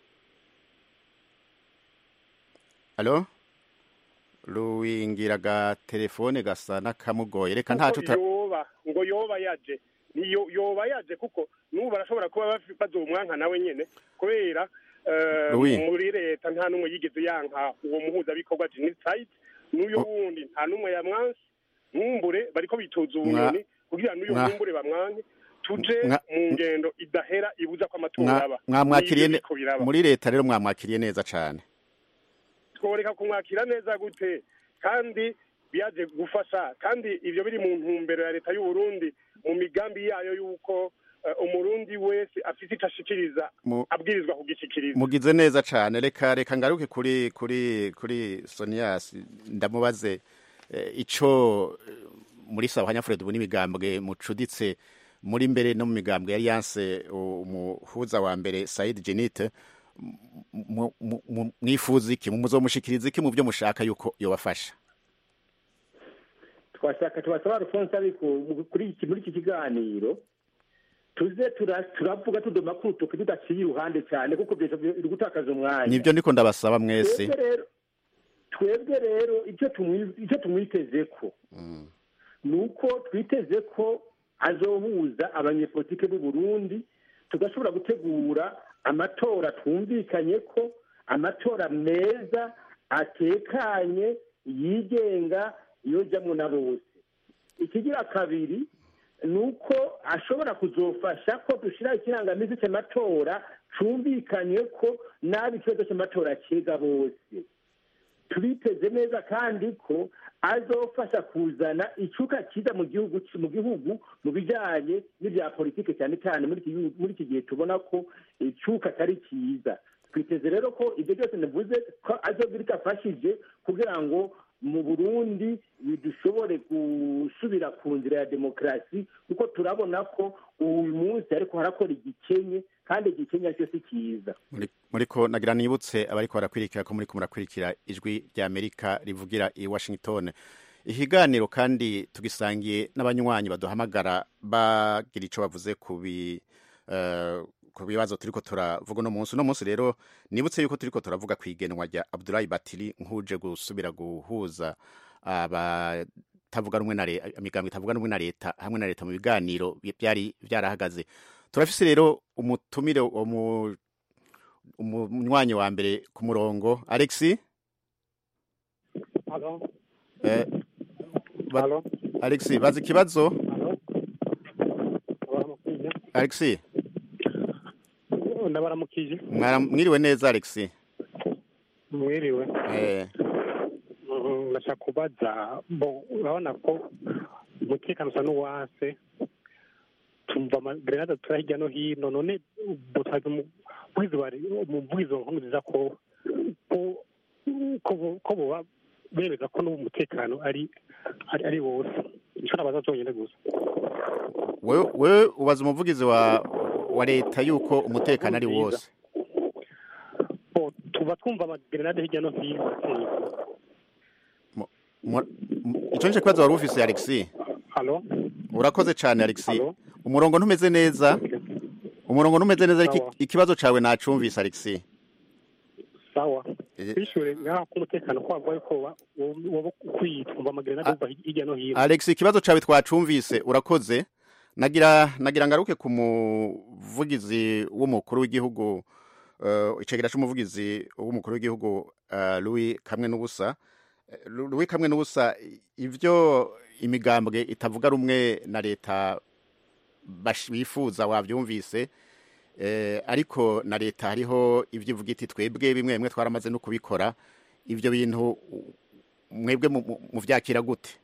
Allo Louis ngiraga telefone gasa nakamugoye reka ntaco kuko yoba ngo yoba yaje niyo yoba yaje kuko n'ubu barashobora kuba bafi- bazomwanka nawe nyene kubera eh, Louis. muri leta nta n'umwe yigeze yanka uwo muhuzabikorwa jenoside n'uyo wundi nta n'umwe yamwanse nkumbure bariko bitoza ubunyoni kugira n'uyo mwa- nkumbure bamwanke tuje Mwa- mu ngendo idahera ibuza ko amatora Mwa- aba mwamwakiriye Nivyo ne- biriko biraba. muri leta rero mwamwakiriye neza cane tworeka kumwakira neza gute kandi biyaje gufasha kandi ibyo biri mu ntumbero ya leta y'u Burundi mu migambi yayo y'uko eh, umurundi wese afite icyo ashikiriza Mu- abwirizwa kugishikiriza mugize neza cyane reka reka ngaruke kuri kuri kuri Sonias ndamubaze eh, ico eh, muri sawa hanyafure dubona imigambwe mucuditse muri mbere no mu migambwe yari yanse umuhuza wa mbere Said Jenite mu- mu- mu- mwifuza iki muzomushikiriza iki mu byo mushaka yuko yobafasha twashaka tubasaba Alphonse ariko mu- kuri iki muri iki kiganiro tuze tura- turavuga tudoma ku rutoki tudaciye iruhande cyane kuko byose biri gutakaza umwanya nibyo ndiko ndabasaba mwese twebwe rero twebwe rero icyo tumwi- icyo tumwiteze ko ni uko twiteze ko azohuza abanyepolitike b'u Burundi tugashobora gutegura amatora twumvikanye ko amatora meza atekanye yigenga yojamwo na bose ikigira kabiri ni uko ashobora kuzofasha ko dushyira ikirangamisi cy'amatora cumvikanye ko nabi ikibazo cy'amatora cyega bose tubiteze neza kandi ko azofasha kuzana icuka cyiza mu gihugu mu gihugu mu bijyanye n'ibya politiki cyane cyane muri iki gihugu- muri iki gihe tubona ko icuka atari cyiza twiteze rero ko ibyo byose nivuze ko azogira icyo afashije kugira ngo mu burundi dushobore gusubira ku nzira ya demokarasi kuko turabona ko uyu munsi ariko harakora igikenye kandi igikenye cyo si cyiza muri muriko nagira nibutse abariko barakwirikira ko muriko murakwirikira ijwi rya Amerika rivugira i Washington ikiganiro kandi tugisangiye n'abanywanyi baduhamagara bagira ico bavuze ku bi eh, ku bibazo turiko turavuga uno munsi uno munsi rero nibutse yuko turiko turavuga ku igenwa rya Abdoulaye Batili nkuje gusubira guhuza abatavuga rumwe na leta imigambi itavuga rumwe na leta hamwe na leta mu biganiro byari byarahagaze turafise rero umutumire umu umunywanyi wa mbere ku murongo Alexi Halo, eh, ba, Alexi bazi ikibazo baramukije. Alexi Ndabaramukije. mwara- mwiriwe neza Alexi Mwiriwe. eh Mm, Ndashaka kubaza bo urabona ko umutekano usa n'uwase tumva amagerenade tura hirya no hino none butazi umuvugizi wa umuvugizi wa nkuru nziza ko ko ko bo- ko boba bemeza ko n'ubu umutekano ari ari ari wose nico nabaza cyonyine gusa wewe wewe ubaza umuvugizi wa wa leta yuko umutekano ari wose bo tuba twumva amagerenade hirya no hino Mu- mu- ico nico kibazo wari ufise Alexi halo urakoze cyane Alexi umurongo ntumeze neza umurongo ntumeze neza ariko Sawa. ikibazo cawe nacumvise Alexi sawa Eh. bishure ngaho ko umutekano kwagwa yuko woba- woba ukwiye twumva amagerenade ava hirya no hino Alex ikibazo cawe twacumvise urakoze nagira nagira ngaruke ku muvugizi w'umukuru w'igihugu uh, icegera c'umuvugizi w'umukuru w'igihugu uh, Louis kamwe n'ubusa Eh, Louis kamwe n'ubusa ivyo imigambwe itavuga rumwe na leta bash- bifuza wavyumvise eh, ariko na leta hariho ivyo ivuga iti twebwe bimwe bimwe twaramaze no kubikora ivyo bintu mwebwe mu- mu- muvyakira gute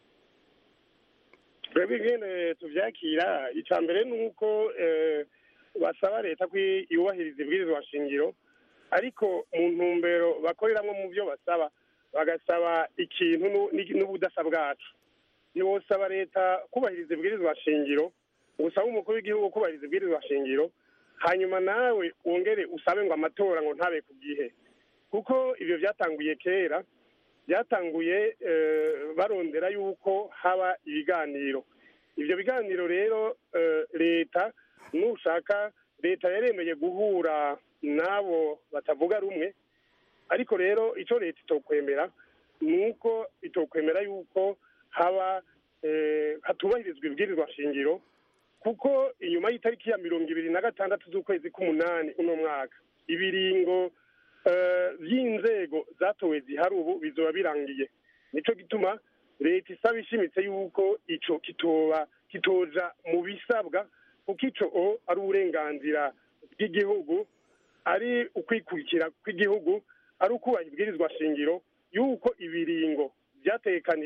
twebwe ingene tuvyakira icya mbere ni uko eh, basaba leta ko yubahiriza ibwirizwa shingiro ariko mu ntumbero bakoreramwo mu byo basaba bagasaba ikintu nu- ni- n'ubudasa bwacu ntiwosaba leta kubahiriza ibwirizwa shingiro usaba umukuru w'igihugu kubahiriza ibwirizwa shingiro hanyuma nawe wongere usabe ngo amatora ngo ntabe ku gihe kuko ibyo byatanguye kera byatanguye eh, barondera yuko haba ibiganiro ibyo biganiro rero eh, leta nushaka leta yaremeye guhura n'abo batavuga rumwe ariko rero icyo leta itokwemera ni uko itokwemera yuko haba eh, hatubahirizwa ibwirizwa shingiro kuko inyuma y'itariki ya mirongo ibiri na gatandatu z'ukwezi k'umunani uno mwaka ibiringo eh, by'inzego zatowe zihari ubu bizoba birangiye nico gituma leta isaba ishimitse yuko ico kitoba kitoja mu bisabwa kuko ico o ari uburenganzira bw'igihugu ari ukwikurikira kw'igihugu ari ukubaha ibwirizwa shingiro yuko ibiringo byatekanijwe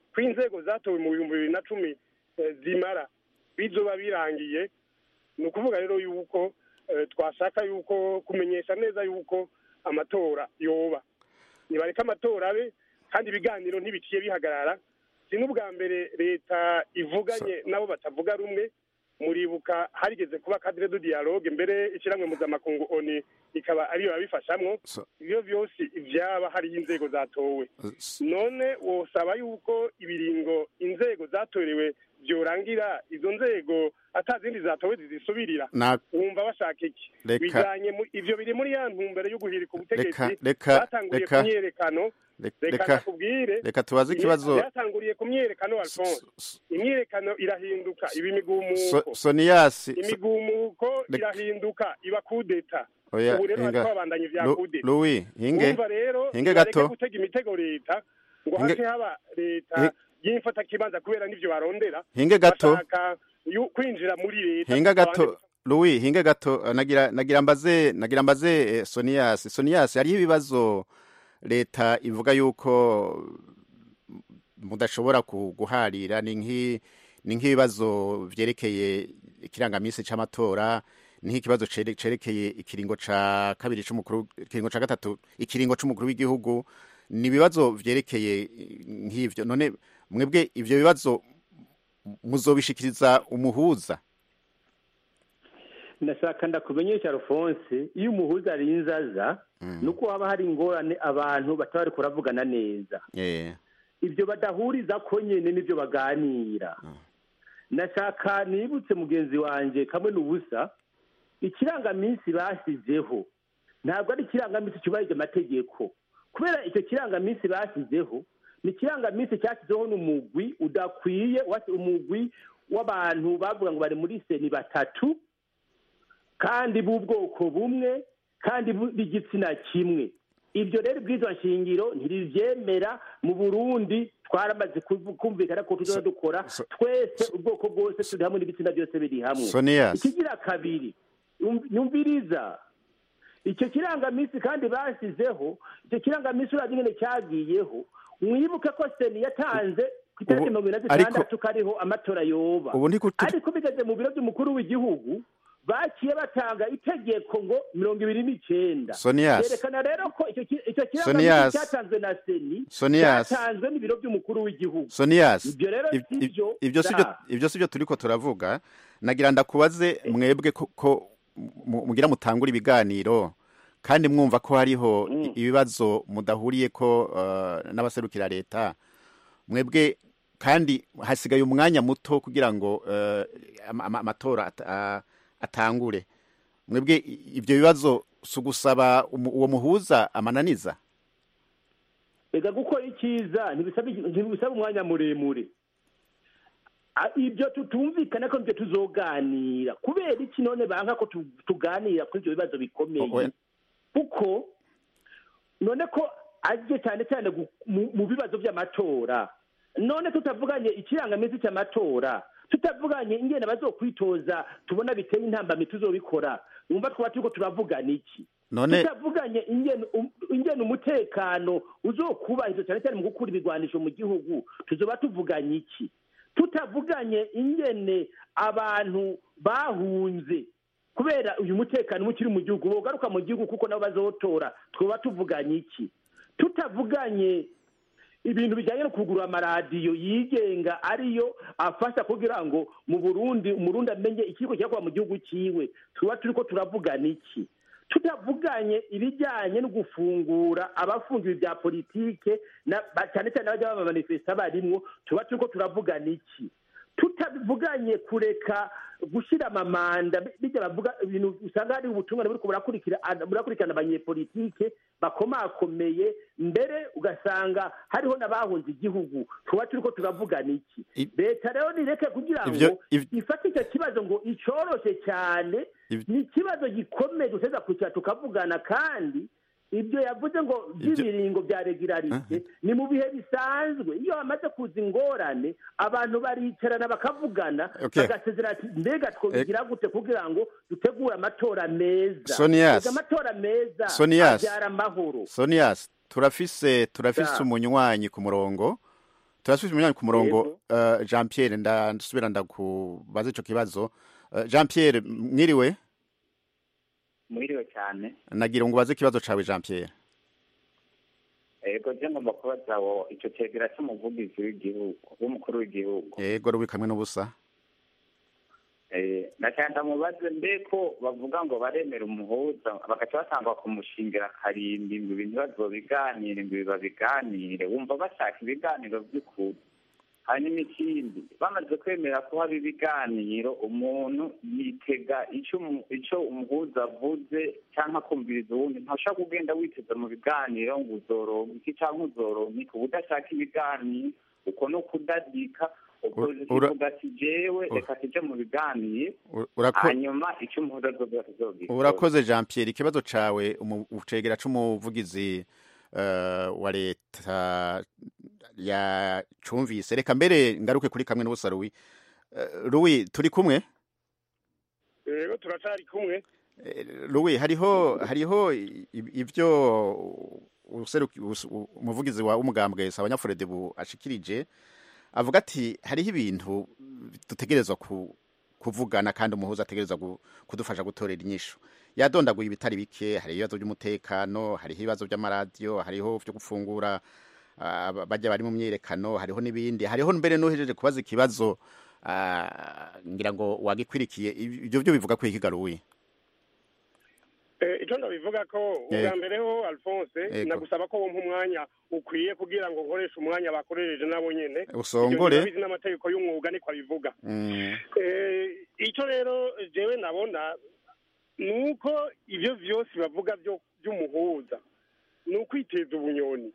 ko inzego zatowe mu bihumbi bibiri na cumi eh, zimara bizoba birangiye ni ukuvuga rero yuko eh, twashaka yuko kumenyesha neza yuko amatora yoba nibareka amatora abe kandi ibiganiro ntibiciye bihagarara si n'ubwa mbere leta ivuganye nabo batavuga rumwe muribuka harigeze kuba kadire du dialogue mbere ishyirahamwe mpuzamakungu oni ikaba ariyo yabifashamwo ibyo byose ibyaba hariho inzego zatowe none wosaba yuko ibiringo inzego zatorewe byorangira izo nzego atazindi zatowe zizisubirira Na- wumva bashaka iki Reka- bijanye mu- ivyo biri muri ya ntumbero yo guhirika ubutegetsi Reka- reka- batanguye reka- ku myiyerekano Reka- reka reka- nakubwire reka tubaze ikibazo- byatanguriye ku myiyerekano alphonse imyiyerekano irahinduka iba imigumuko So- soniyasi so- imigumuko Reka- irahinduka iba kudeta Oya, ubu rero hinga. bariko babandanya ivya Lu- kudeta Louis, hinge. Urumva rero Hinge bareke gato. gutega imitego leta ngo Hinge- hace haba leta Hi- y'imfata kibanza kubera n'ivyo barondera Hinge gato. bashaka yu- kwinjira muri leta hinga abandi gato Louis hinga gato eh, nagira nagira mbaze nagira mbaze eh, Sonias Sonias hariho ibibazo leta ivuga yuko mudashobora ku- guharira ni nk'i ni nk'ibibazo vyerekeye ikirangamisi c'amatora ni nk'ikibazo cere- cerekeye ikiringo ca kabiri c'umukuru ikiringo ca gatatu ikiringo c'umukuru w'igihugu ni ibibazo vyerekeye eh, nk'ivyo none mwebwe ivyo bibazo muzobishikiriza umuhuza ndashaka ndakumenyesha alphonse iyo umuhuza arinze aza ni uko haba hari ingorane abantu bataba bari kuravugana neza yeah. ibyo badahuriza ko nyine nibyo baganira nashaka nibutse mugenzi wanjye kamwe n'ubusa ikirangaminsi bashyizeho ntabwo ari ikirangaminsi cyubahirije amategeko kubera icyo kirangaminsi bashyizeho ni ikirangaminsi cyashyizeho n'umugwi udakwiye wasi- umugwi w'abantu bavuga ngo bari muri seni batatu kandi b'ubwoko bumwe kandi bu- b'igitsina kimwe ibyo rero bw'izo nshingiro ntiribyemera mu burundi twaramaze kuvu- kumvikana ko tuzoza dukora twese ubwoko bwose turi hamwe n'ibitsina byose biri hamwe Sonias. ikigira kabiri yum- yumviriza icyo kirangaminsi kandi bashyizeho icyo kirangaminsi urazi nyine cyagiyeho mwibuke ko seni yatanze ku itariki Ubu- mirongo ine na ariko- zitandatu kariho amatora yoba Ubu ntiku- ariko bigeze mu biro by'umukuru w'igihugu baciye batanga itegeko ngo mirongo ibiri n'icyenda Sonias. yerekana rero ko icyo ki- icyo Sonias. kirangaminsi cyatanzwe na seni Sonias. cyatanzwe n'ibiro by'umukuru w'igihugu Sonias ibyo rero ib- si ib- byo ibyo si byo ibyo si byo turiko turavuga nagira ndakubaze mwebwe ko, ko mu- mugira mutangura ibiganiro kandi mwumva ko hariho i- ibibazo mudahuriye ko uh, n'abaserukira leta mwebwe kandi hasigaye umwanya muto kugira ngo uh, ama- ama- amatora at, uh, atangure mwebwe i- ibyo bibazo si ugusaba umu- uwo muhuza amananiza ega gukora icyiza ntibisaba ntibisaba umwanya muremure Ah, ibyo tutumvikana ko ibyo tuzoganira kubera iki none banga ko tu- tuganira kuri ibyo bibazo bikomeye kuko none ko aje cyane cyane gu- mu- mu bibazo by'amatora none tutavuganye ikirangaminsi cy'amatora tutavuganye ingene bazokwitoza tubona biteye intambamyi tuzobikora wumva twaba turiko turavugana iki None- tutavuganye ingene um- ingene umutekano uzokubahiriza cyane cyane mu gukura ibigwanisho mu gihugu tuzoba tuvuganye iki tutavuganye ingene abantu bahunze kubera uyu mutekano uba ukiri mu gihugu bogaruka mu gihugu kuko nabo bazotora twaba tuvuganye iki tutavuganye ibintu bijyanye no kugura amaradiyo yigenga ariyo afasha kugira ngo mu burundi umurundi amenye ikigo cyakuba mu gihugu cyiwe tuba turi ko turavugana iki tutavuganye ibijyanye no gufungura abafungiwe bya politike na- ba- cyane cyane abajya bamamanifesita barimwo tuba turi ko turavugana iki tutavuganye kureka gushyira amamanda bijya bavuga ibintu usanga hari ubutungane buriko burakurikira burakurikirana abanyepolitike bakomakomeye mbere ugasanga hariho n'abahunze igihugu tuba turi ko turavugana iki leta rero nireke kugira ngo Ivyo- iv- ifata icyo kibazo ngo icoroshe cyane ni ikibazo gikomeye duteza kugira tukavugana kandi ibyo yavuze ngo by'ibiringo bya regularite ni mu bihe bisanzwe iyo hamaze kuza ingorane abantu baricarana bakavugana Okay. bagasezera ati mbega twobigira gute kugira ngo dutegure amatora meza Sonias. Ega amatora meza Sonias. abyara amahoro Sonias turafise turafise Da. umunywanyi ku murongo turasubira umunyanya ku murongo uh, Jean Pierre ndasubira ndakubaza ico kibazo uh, Jean Pierre mwiriwe mwiriwe cyane nagira ngo ubaze ikibazo cawe Jean Pierre ego je ngomba kubaza wo ico cegera c'umuvugizi w'igihugu w'umukuru w'igihugu yego rubi kamwe n'ubusa Eh, ndashaka ndamubaze mbe ko bavuga ngo baremera umuhuza bagaca batangwa kumushingira karimbi ngo ibintu bazobiganire ngo babiganire wumva bashaka ibiganiro by'ukuri hanyuma ikindi bamaze kwemera ko haba ibiganiro umuntu yitega ico umu- ico umuhuza avuze cyangwa akumviriza uwundi ntashobora kugenda witeza mu biganiro ngo uzoronka iki cyangwa uzoronka iki uba udashaka ibiganiro uko no kudadika opozisiyo ura- ivuga ati jewe reka tuje mu biganiro U- urako- hanyuma icyo umuhuza azogira urakoze Jean Pierre ikibazo cawe umu- ucegera c'umuvugizi uh, wa leta ya cumvise reka mbere ngaruke kuri kamwe n'ubusa Louis uh, Louis turi kumwe rero turacari kumwe Louis hariho hariho i- i- ivyo useruki us- u- umuvugizi wa umugambwe Sabanyafurede bu ashikirije avuga ati hariho ibintu dutegerezwa ku kuvugana kandi umuhuza ategerezwa gu- kudufasha gutorera inyishu yadondaguye ibitari bike hari ibibazo by'umutekano hariho ibibazo by'amaradiyo hariho byo gufungura ah, bajya bari mu myiyerekano hariho n'ibindi hariho mbere n'uhejeje kubaza ikibazo ah, ngira ngo wagikwirikiye ibyo byo bivuga ko ikigaruye Eh, icyo ndabivuga ko ubwa Yego. mbere ho alphonse Yego. nagusaba ko wumva umwanya ukwiye kugira ngo nkoreshe umwanya bakoresheje nabo nyene Usongore. Ibyo ndabizi n'amategeko y'umwuga niko abivuga Mm. Eh, icyo rero jewe nabona ni uko ibyo byose bavuga byo by'umuhuza ni ukwiteza ubunyoni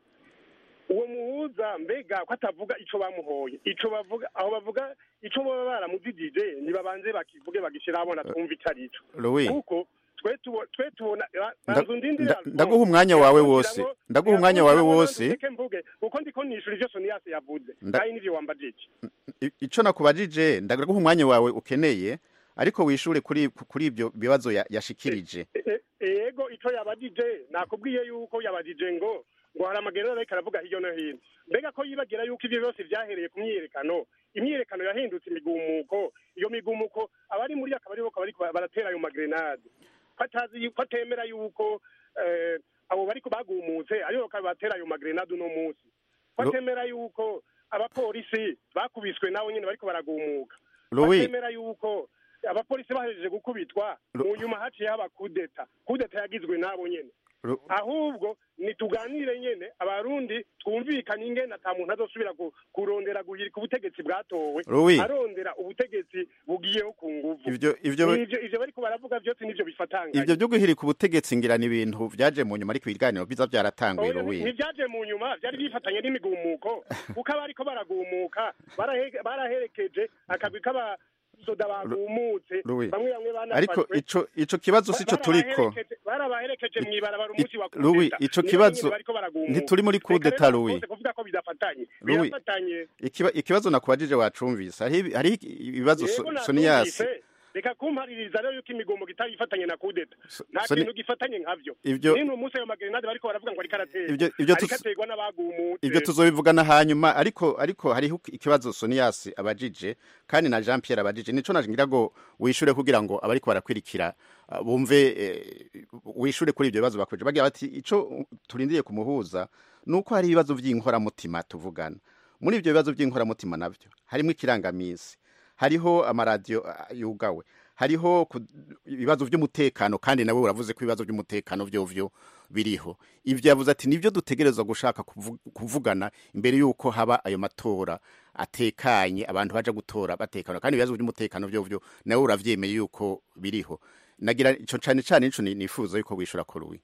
uwo muhuza mbega ko atavuga ico bamuhoye ico bavuga aho bavuga ico baba baramuzigije ntibabanze bakivuge bagishyira abona twumva ico ari ico Louis. kuko twe tubo- twe tubona Nda- banza undindire nda- Alphonse. ndaguha umwanya wawe Kugira wose ngo- ndaguha umwanya wawe kugira ngo wose ndeke mvuge kuko ndiko nishura ivyo soniyasi yavuze Nda- kandi nivyo wambajije I- ico nakubajije ndaguha umwanya wawe ukeneye ariko wishure kuri kuri ibyo bibazo ya- yashikirije E- yego ico yabajije nakubwiye yuko yabajije ngo ngo hari amagereza ariko aravuga hirya no hino mbega ko yibagira yuko ivyo byose vyahereye ku myiyerekano imyiyerekano yahindutse imigumuko iyo migumuko abari muri akaba aribo bariko baratera ayo magrenade ko atazi yu- ko atemera yuko eh, abo bariko bagumutse aribo bakaba batera ayo magrenade uno munsi ko Ro- atemera yuko abapolisi bakubiswe nabo nyene bariko baragumuka ko Louis. atemera yuko abapolisi bahejeje gukubitwa mu nyuma haciye haba kudeta kudeta yagizwe nabo nyene Ru- ahubwo nituganire nyene abarundi twumvikane ingene ata muntu azosubira ku- kurondera guhirika ubutegetsi bwatowe Louis. arondera ubutegetsi bugiyeho ku nguvu Ivyo- ivyo- ivyo ivyo bariko baravuga vyose nivyo bifatanganye ivyo byo guhirika ubutegetsi ngira ni ibintu vyaje mu nyuma ariko ibiganiro biza byaratanguye Oya, Louis ntibyaje mu nyuma byari bifatanye n'imigumuko kuko abariko baragumuka barahe- baraherekeje akagwi k'abasoda bagumutse Louis. bamwe bamwe ariko banafashwe ico ico kibazo sico turiko Barabaherekeje- barabaherekeje mw'ibarabara umunsi wa Louis, kudeta ico Nibo kibazo nyene bariko baragumuka. ntituri muri Reka kudeta, rero Louis. bose kuvuga ko bidafatanye Louis. birafatanye Ikiba- ikibazo nakubajije wacumvise hariho ibi- hariho ibibazo Yego, So- navyumvise. Soniyasi reka kumpaririza rero yuko imigomo itari ifatanye na kudeta nta Soni- kintu gifatanye nkavyo Ivyo- nino umunsi ayo magrenade bariko baravuga ngo ariko aratera Ivyo- ivyo ariko tus- aterwa n'abagumutse ibyo tuzobivugana hanyuma ariko ariko hariho ikibazo Soniyasi abajije kandi na Jean Pierre abajije nico nagira ngo wishure kugira ngo abariko barakwirikira uh, bumve eh, wishure kuri ibyo bibazo bakoje bagira bati ico turindiye kumuhuza nuko hari ibibazo vy'inkoramutima tuvugana muri ibyo bibazo by'inkoramutima navyo harimo ikirangamisi hariho amaradiyo ah, yugawe hariho ku- ibibazo by'umutekano kandi nawe uravuze ko ibibazo by'umutekano vyovyo biriho ivyo yavuze ati nivyo dutegerezwa gushaka kuvu- kuvugana imbere yuko haba ayo matora atekanye abantu baja gutora batekana kandi ibibazo by'umutekano vyovyo nawe uravyemeye yuko biriho nagira ico cane cane nico ni- nifuza yuko wishura ko Louis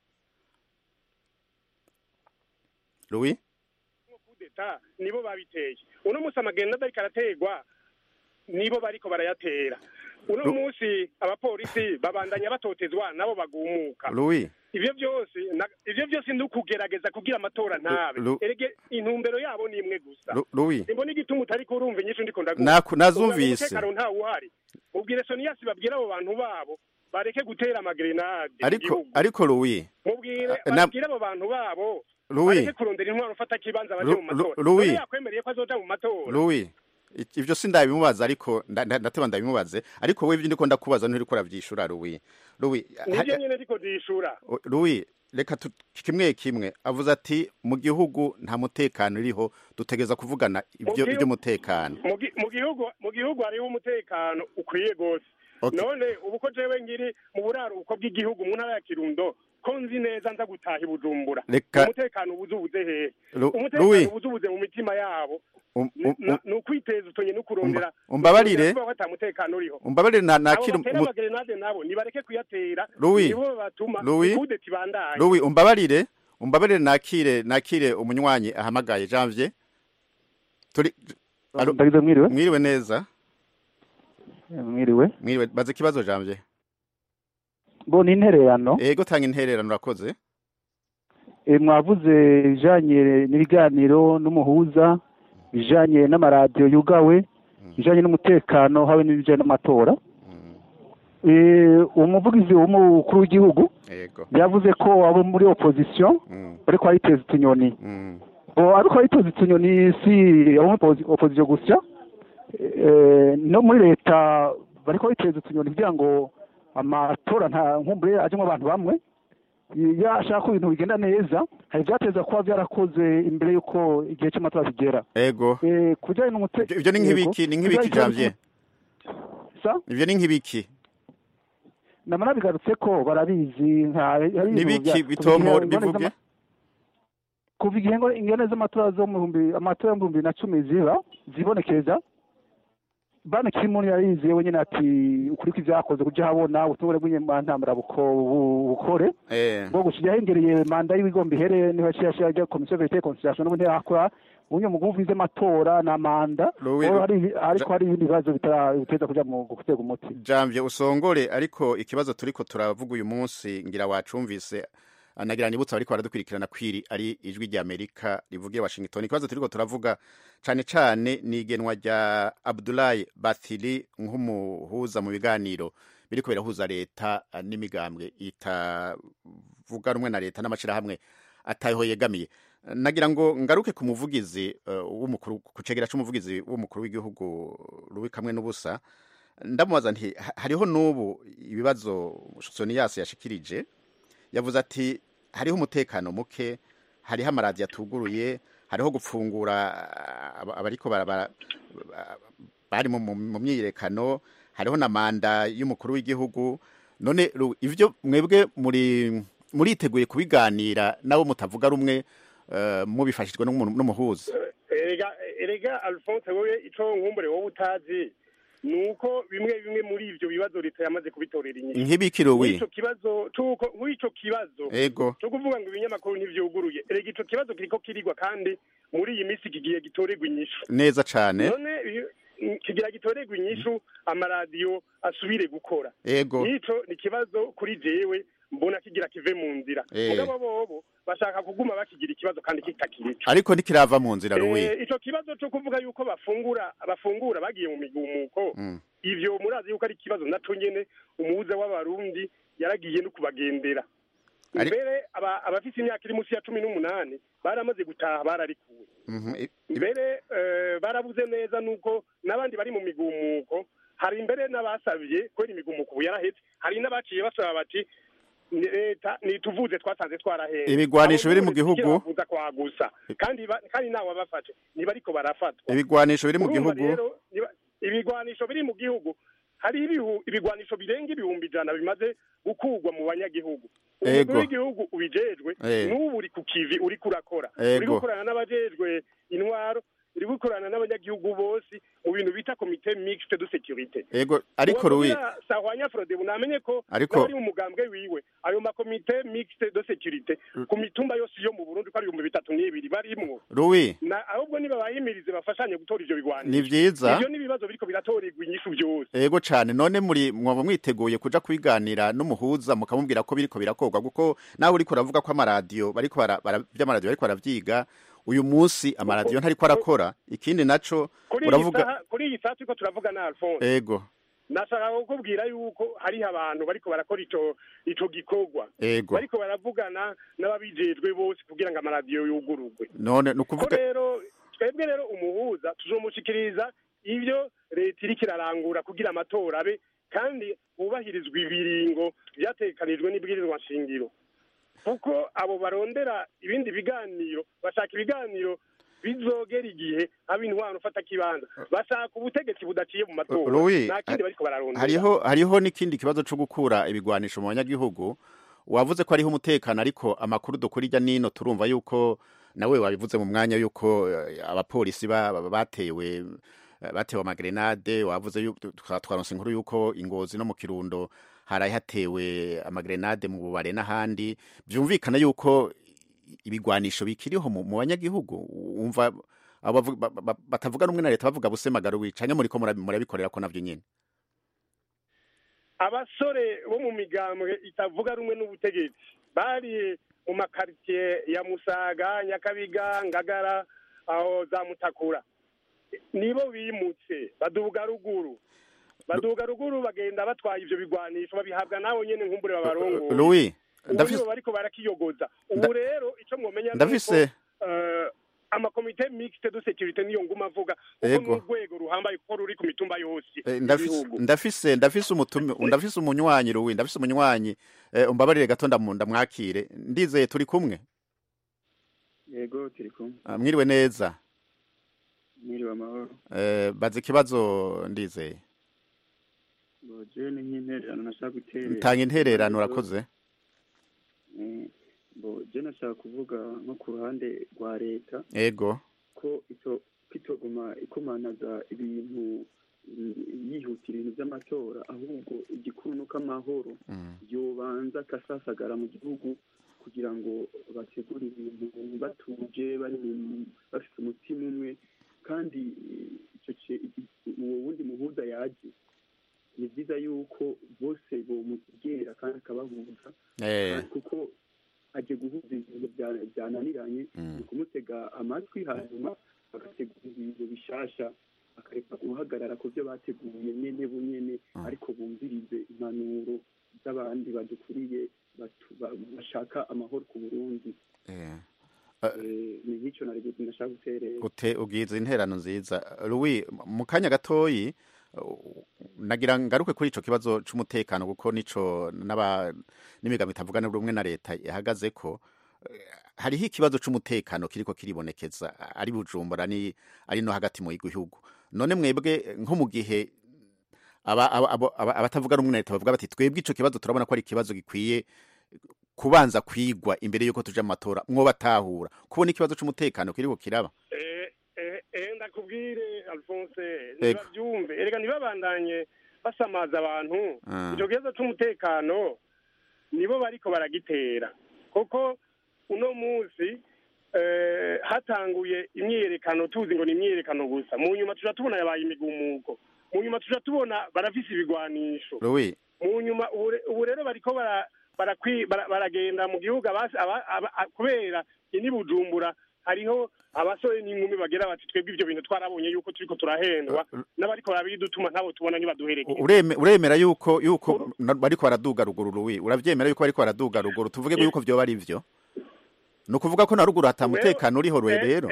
Louis kudeta nibo babiteye uno munsi amagrenade ariko araterwa nibo bariko barayatera uno Lu- munsi abapolisi babandanya batotezwa nabo bagumuka Louis ivyo byose na- ivyo byose ni ukugerageza kugira amatora ntabe Lu- erege intumbero yabo ni imwe gusa Lu- Louis imbona igituma utariko urumva inyishu ndiko ndaguha Naku- nazumvise. Uvuga ngo umutekano ntawe uhari mubwire soniyasi babwire abo bantu babo bareke gutera amagrenade mu ariko gihugu ariko Louis mubwire Ah, na- babwire abo bantu babo Louis. bareke kurondera intwaro ufata kibanza baje mu Lu- Lu- matora Louis. none yakwemereye ko azoja mu matora Louis i- ivyo sindabimubaza ariko nda- nda- ndateba ndabimubaze ariko wewe ivyo ndiko ndakubaza nturiko uravyishura Louis Louis nivyo nyene ndiko ndishura O- Louis reka tu- kimwe kimwe avuze ati mu gihugu nta mutekano uriho dutegeza kuvugana ibyo gihugu- iby'umutekano mu gi- mu gihugu mu gihugu hariho umutekano ukwiye gose Okay. none ubu ko jewe ngiri mu buraruko bw'igihugu mu ntara ya kirundo ko nzi neza nza gutaha i bujumbura Reka- umutekano ubuze ubuze hehe Lu- umutekano Louis. ubuze ubuze mu mitima yabo Um- um- um- ni ukwiteza utonye no kurondera Umba- umbabarire. kuko ata mutekano uriho umbabarire na abo nakira batera umu- amagerenade nabo nibareke kuyatera Louis. nibo batuma Louis. ikudeta ibandanye Louis umbabarire umbabarire nakire nakire umunywanyi ahamagaye Janvier turi Alo- Ndagize mwiriwe. mwiriwe neza mwiriwe mwiriwe baze ikibazo Janvier bo ni intererano ego tanga intererano urakoze e, mwavuze ibijanye n'ibiganiro n'umuhuza ibijanye n'amaradiyo yugawe ibijanye n'umutekano habe n'ibijanye n'amatora e, umuvugizi w'umukuru w'igihugu ego yavuze ko abo muri opposition bariko bariteza utunyoni bo ariko bariteza utunyoni si abo muri oposi- opposition gusa e, no muri leta bariko bariteza utunyoni kugira ngo amatora nta nkumbure ajemwo abantu bamwe iyo ashaka ko ibintu bigenda neza hari ibyateza kuba byarakoze imbere y'uko igihe cy'amatora kigera ego Eh, ku bijyanye n'umutekano ivyo ni nk'ibiki ni nk'ibiki Janvier ivyo ni nk'ibiki namara bigarutse ko barabizi nka hari ibintu Nibiki bya- bitomora, kuva igihe ingone bivuge? z'ama- kuva igihe ngo ingene z'amatora zo mu bihumbi amatora y'ibihumbi bibiri na cumi ziba zibonekeza bana kimuntu yarize wenyine ati ukuri kw'ivyakoze kuja habona ubutungane bw'inyamantambara buko- bukore eh bwo gushira hengereye manda y'ibigomba ihere niho yaciye ashira rya komisiyo verite conciliation n'ubundi yakora unye mu guvize amatora na manda Louis, Bo hari- ariko hari ibindi bibazo bitara- biteza kuja mu gutega umuti Janvier usongore ariko ikibazo turiko turavuga uyu munsi ngira wacumvise nagira nibutsa bariko baradukurikirana kwiri ari ijwi rya Amerika rivugiye Washington ikibazo turiko turavuga cane cane ni igenwa rya Abdoulaye Bathily nk'umuhuza mu biganiro biriko birahuza leta eh, n'imigambwe itavuga rumwe na leta n'amashirahamwe ataho yegamiye nagira ngo ngaruke ku muvugizi eh, w'umukuru ku cegera c'umuvugizi w'umukuru w'igihugu Louis kamwe n'ubusa ndamubaza nti "Ha- hariho n'ubu ibibazo soniyasi yashikirije yavuze ati hariho umutekano muke hariho amaradiyo atuguruye hariho gupfungura aba- abariko bara- bara- bari mu- mu mu myiyerekano hariho na manda y'umukuru w'igihugu none Ru- ivyo mwebwe muri muriteguye kubiganira nabo mutavuga rumwe eh, mubifashijwe n'umuntu- n'umuhuza erega erega alphonse wowe ico nkumbure wowe utazi ni uko bimwe bimwe muri ivyo bibazo leta yamaze kubitorera inyishu Nk'ibiki, Louis? Nk'ico kibazo c'uko nk'ico kibazo Ego. co kuvuga ngo ibinyamakuru ntivyuguruye erega ico kibazo kiriko kirigwa kandi muri iyi minsi kigiye gitorerwa inyishu neza cane none iyo- kigira gitorerwa inyishu amaradiyo asubire gukora Ego. nico ni ikibazo kuri jewe mbona kigira kive mu nzira Eh. mugabo bobo bashaka kuguma bakigira ikibazo kandi kitakirico ariko ntikirava mu nzira Louis Eh, ico kibazo co kuvuga yuko bafungura bafungura bagiye mu migumuko Mm. ivyo murazi yuko ari ikibazo naco nyene umuhuza w'abarundi yaragiye no kubagendera Ari- mbere aba- abafise imyaka iri munsi ya cumi n'umunani baramaze gutaha bararikuwe Mhm. I- mbere eh, barabuze neza nuko n'abandi bari mu migumuko hari mbere n'abasabye kubera imigumuko ubu yarahetse hari n'abaciye basaba bati "Ni leta nituvuze twasanze twarahenze Ibigwanisho biri mu Abo bose gihugu. bavuza kwagusa kandi ba- kandi ntawe abafashe ntibariko barafatwa ibigwanisho biri mu Urumva gihugu rero, niba- ibigwanisho biri mu gihugu hari ibihu- ibigwanisho birenga ibihumbi ijana bimaze gukurwa mu banyagihugu Ego. umukuru w'igihugu ubijejwe Eh. n'ubu uri ku kivi uri kurakora Ego. uri gukorana n'abajejwe intwaro uri gukorana n'abanyagihugu bose mu bintu bita komite mixte de sécurité ego ariko Louis sahwanya frodebu namenye ko Ariko- n'abari mu mugambwe wiwe ayo makomite mixte de sécurité ku mitumba yose yo mu burundi ko ari ibihumbi bitatu n'ibiri barimwo Louis na ahubwo niba bayimirize bafashanye gutora ivyo bigwanisho Ni vyiza. ivyo n'ibibazo biriko biratorerwa inyishu vyose ego cane none muri mwaba mwiteguye kuja kubiganira n'umuhuza mukamubwira ko biriko birakorwa kuko nawe uriko uravuga ko amaradiyo bariko bara- bara- vy'amaradiyo bariko baravyiga uyu munsi amaradiyo ntariko arakora ikindi naco kuri iyi uravuga saha kuri iyi saha turiko turavuga na alphonse ego nashaka kukubwira yuko hariho abantu bariko barakora ico ico gikorwa Ego. bariko baravugana n'ababijejwe bose kugira ngo amaradiyo yugururwe none ni ko ukuvuga rero twebwe rero umuhuza tuzomushikiriza ivyo leta iriko irarangura kugira amatora abe kandi hubahirizwa ibiringo vyategekanijwe n'ibwirizwa nshingiro kuko abo barondera ibindi biganiro bashaka ibiganiro bizogera igihe haba intwaro ufata kibanza bashaka ubutegetsi budaciye mu matora Louis, nta kindi bariko bararondera hariho hariho n'ikindi kibazo cyo gukura ibigwanisho mu banyagihugu wavuze ko hariho umutekano ariko amakuru dukora ijya nino turumva yuko nawe wabivuze mu mwanya yuko eh, abapolisi ba- ba- batewe eh, batewe amagrenade wavuze yuko twa- twaronse inkuru yuko ingozi no mu kirundo haraye hatewe amagrenade mu bubare n'ahandi byumvikana yuko ibigwanisho bikiriho mu mu banyagihugu wumva abo bavu- ba- ba- batavuga rumwe na leta bavuga busemagaro wicanye muriko murabi- murabikorera ko navyo nyene abasore bo mu migambwe itavuga rumwe n'ubutegetsi bari mu makaritsiye ya musaga nyakabiga ngagara aho za mutakura nibo bimutse baduga ruguru baduga ruguru bagenda batwaye ivyo bigwanisho babihabwa nabo nyene nkumbure babarongoye Louis ubu ndafise nibo bariko barakiyogoza ubu Nda- rero ico mwomenya ndafise- nuko, eh, amakomite mixte de securite niyo nguma avuga kuko Ego. n'urwego ruhambaye kuko ruri ku mitumba yose Eh, ndafise y'igihugu. ndafise ndafise umutumi ndafise umunywanyi Louis ndafise umunywanyi eh, umbabarire gato ndamu- ndamwakire ndizeye turi kumwe yego turi kumwe Ah, mwiriwe neza mwiriwe amahoro eh, baza ikibazo ndizeye ngo jewe ni nk'intererano nashaka guterera tanga intererano urakoze Eh, ngo je nashaka kuvuga nko ku ruhande rwa leta ego ko ito kitoguma ikomanaza ibintu mm, yihutira ibintu by'amatora ahubwo igikuru nuko amahoro yobanza akasasagara mu gihugu kugira ngo bategure ibintu batuje bari mu- bafite umutima umwe kandi eh, ico ce- i- uwo wundi muhuza yaje ni byiza yuko bose bomugera kandi akabahuza Eh. kuko aje guhuza ibintu bya- byananiranye ni ukumutega amatwi hanyuma agategura ibintu bishasha akareka guhagarara ku byo bateguye nyene bunyene ariko bumvirize impanuro z'abandi badukuriye batu- ba- bashaka amahoro ku burundi eh. Eh, ni nk'icyo nari gu- nashaka guterera ute ubwiza interano nziza Louis mu kanya gatoyi uh, nagira ngaruke kuri ico kibazo c'umutekano kuko nico n'aba n'imigambi itavugana rumwe na leta ihagaze ko eh, hariho ikibazo c'umutekano kiriko kiribonekeza ari bujumbura ni ari no hagati mu gihugu none mwebwe nko mu gihe aba- aba- abo- aba- abatavuga rumwe na leta bavuga bati twebwe ico kibazo turabona ko ari ikibazo gikwiye kubanza kwigwa imbere yuko tuja mu matora mwobatahura kubona ikibazo c'umutekano kiriko kiraba Eh, eh, eh, ndakubwire alphonse Ego. ntibabyumve erega ntibabandanye basamaza abantu Ah. icyo kibazo c'umutekano nibo bariko baragitera kuko uno munsi eh, hatanguye imyiyerekano tuzi ngo ni imyiyerekano gusa mu nyuma tuja tubona yabaye imigumuko mu nyuma tuja tubona barafise ibigwanisho Louis mu nyuma ubu re- ubu rero bariko bara- barakwi- bara- baragenda mu gihugu abasi- aba- aba- a- kubera ini bujumbura hariho abasore n'inkumi bagera bati twebwe ivyo bintu twarabonye yuko turiko turahendwa n'abariko barabidutuma ntabo tubona ntibaduherekeye ureme uremera yuko yuko na- bariko baraduga ruguru Louis uravyemera yuko bariko baraduga ruguru tuvuge ko yuko vyoba ari vyo ni ukuvuga ko na ruguru hata mutekano uriho rwe rero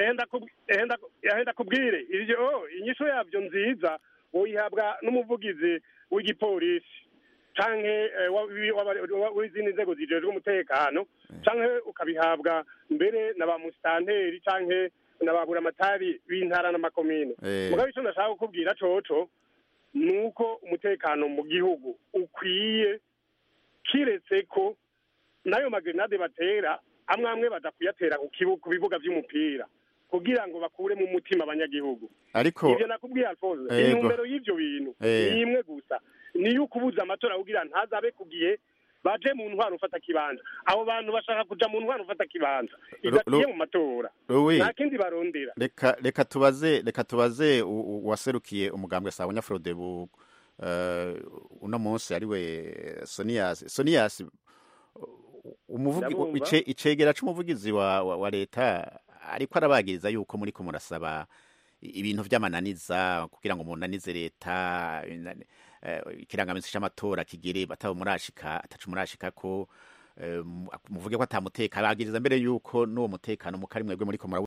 henda kubwire ivyo inyisho yavyo nziza woyihabwa n'umuvugizi w'igipolisi canke eh, wa- wi- wa- wa- w'izindi nzego zijejwe umutekano canke ukabihabwa mbere na ba musitanteri canke na ba buramatari b'intara n'amakomine Eh. mugabo ico ndashaka kukubwira coco ni uko umutekano mu gihugu ukwiye kiretse ko n'ayo magrenade batera amwe amwe badakuyatera ku kibu- ku bibuga vy'umupira kugira ngo bakuremo umutima abanyagihugu ariko ivyo nakubwiye alphonse Ego. intumbero y'ivyo bintu Eh. ni imwe gusa niyo ukubuza amatora kugira ntazabe ku gihe baje mu ntwaro ufata kibanza abo bantu bashaka kuja mu ntwaro ufata kibanza idaciye Ru- mu matora Louis. nta kindi barondera reka reka tubaze reka tubaze u- u- uwaserukiye umugambwe sawa nyafrode bu uh, uno munsi ariwe Sonias Sonias umuvugi Ndabumva. ice icegera c'umuvugizi wa, wa, wa leta ariko arabagiriza yuko muri ko murasaba ibintu vy'amananiza kugira ngo munanize leta eh, ikirangaminsi c'amatora kigere batabo murashika atacu murashika ko eh, mu- muvuge ko atamutekano bagiriza mbere yuko n'uwo mutekano mukari mwebwe muriko murawu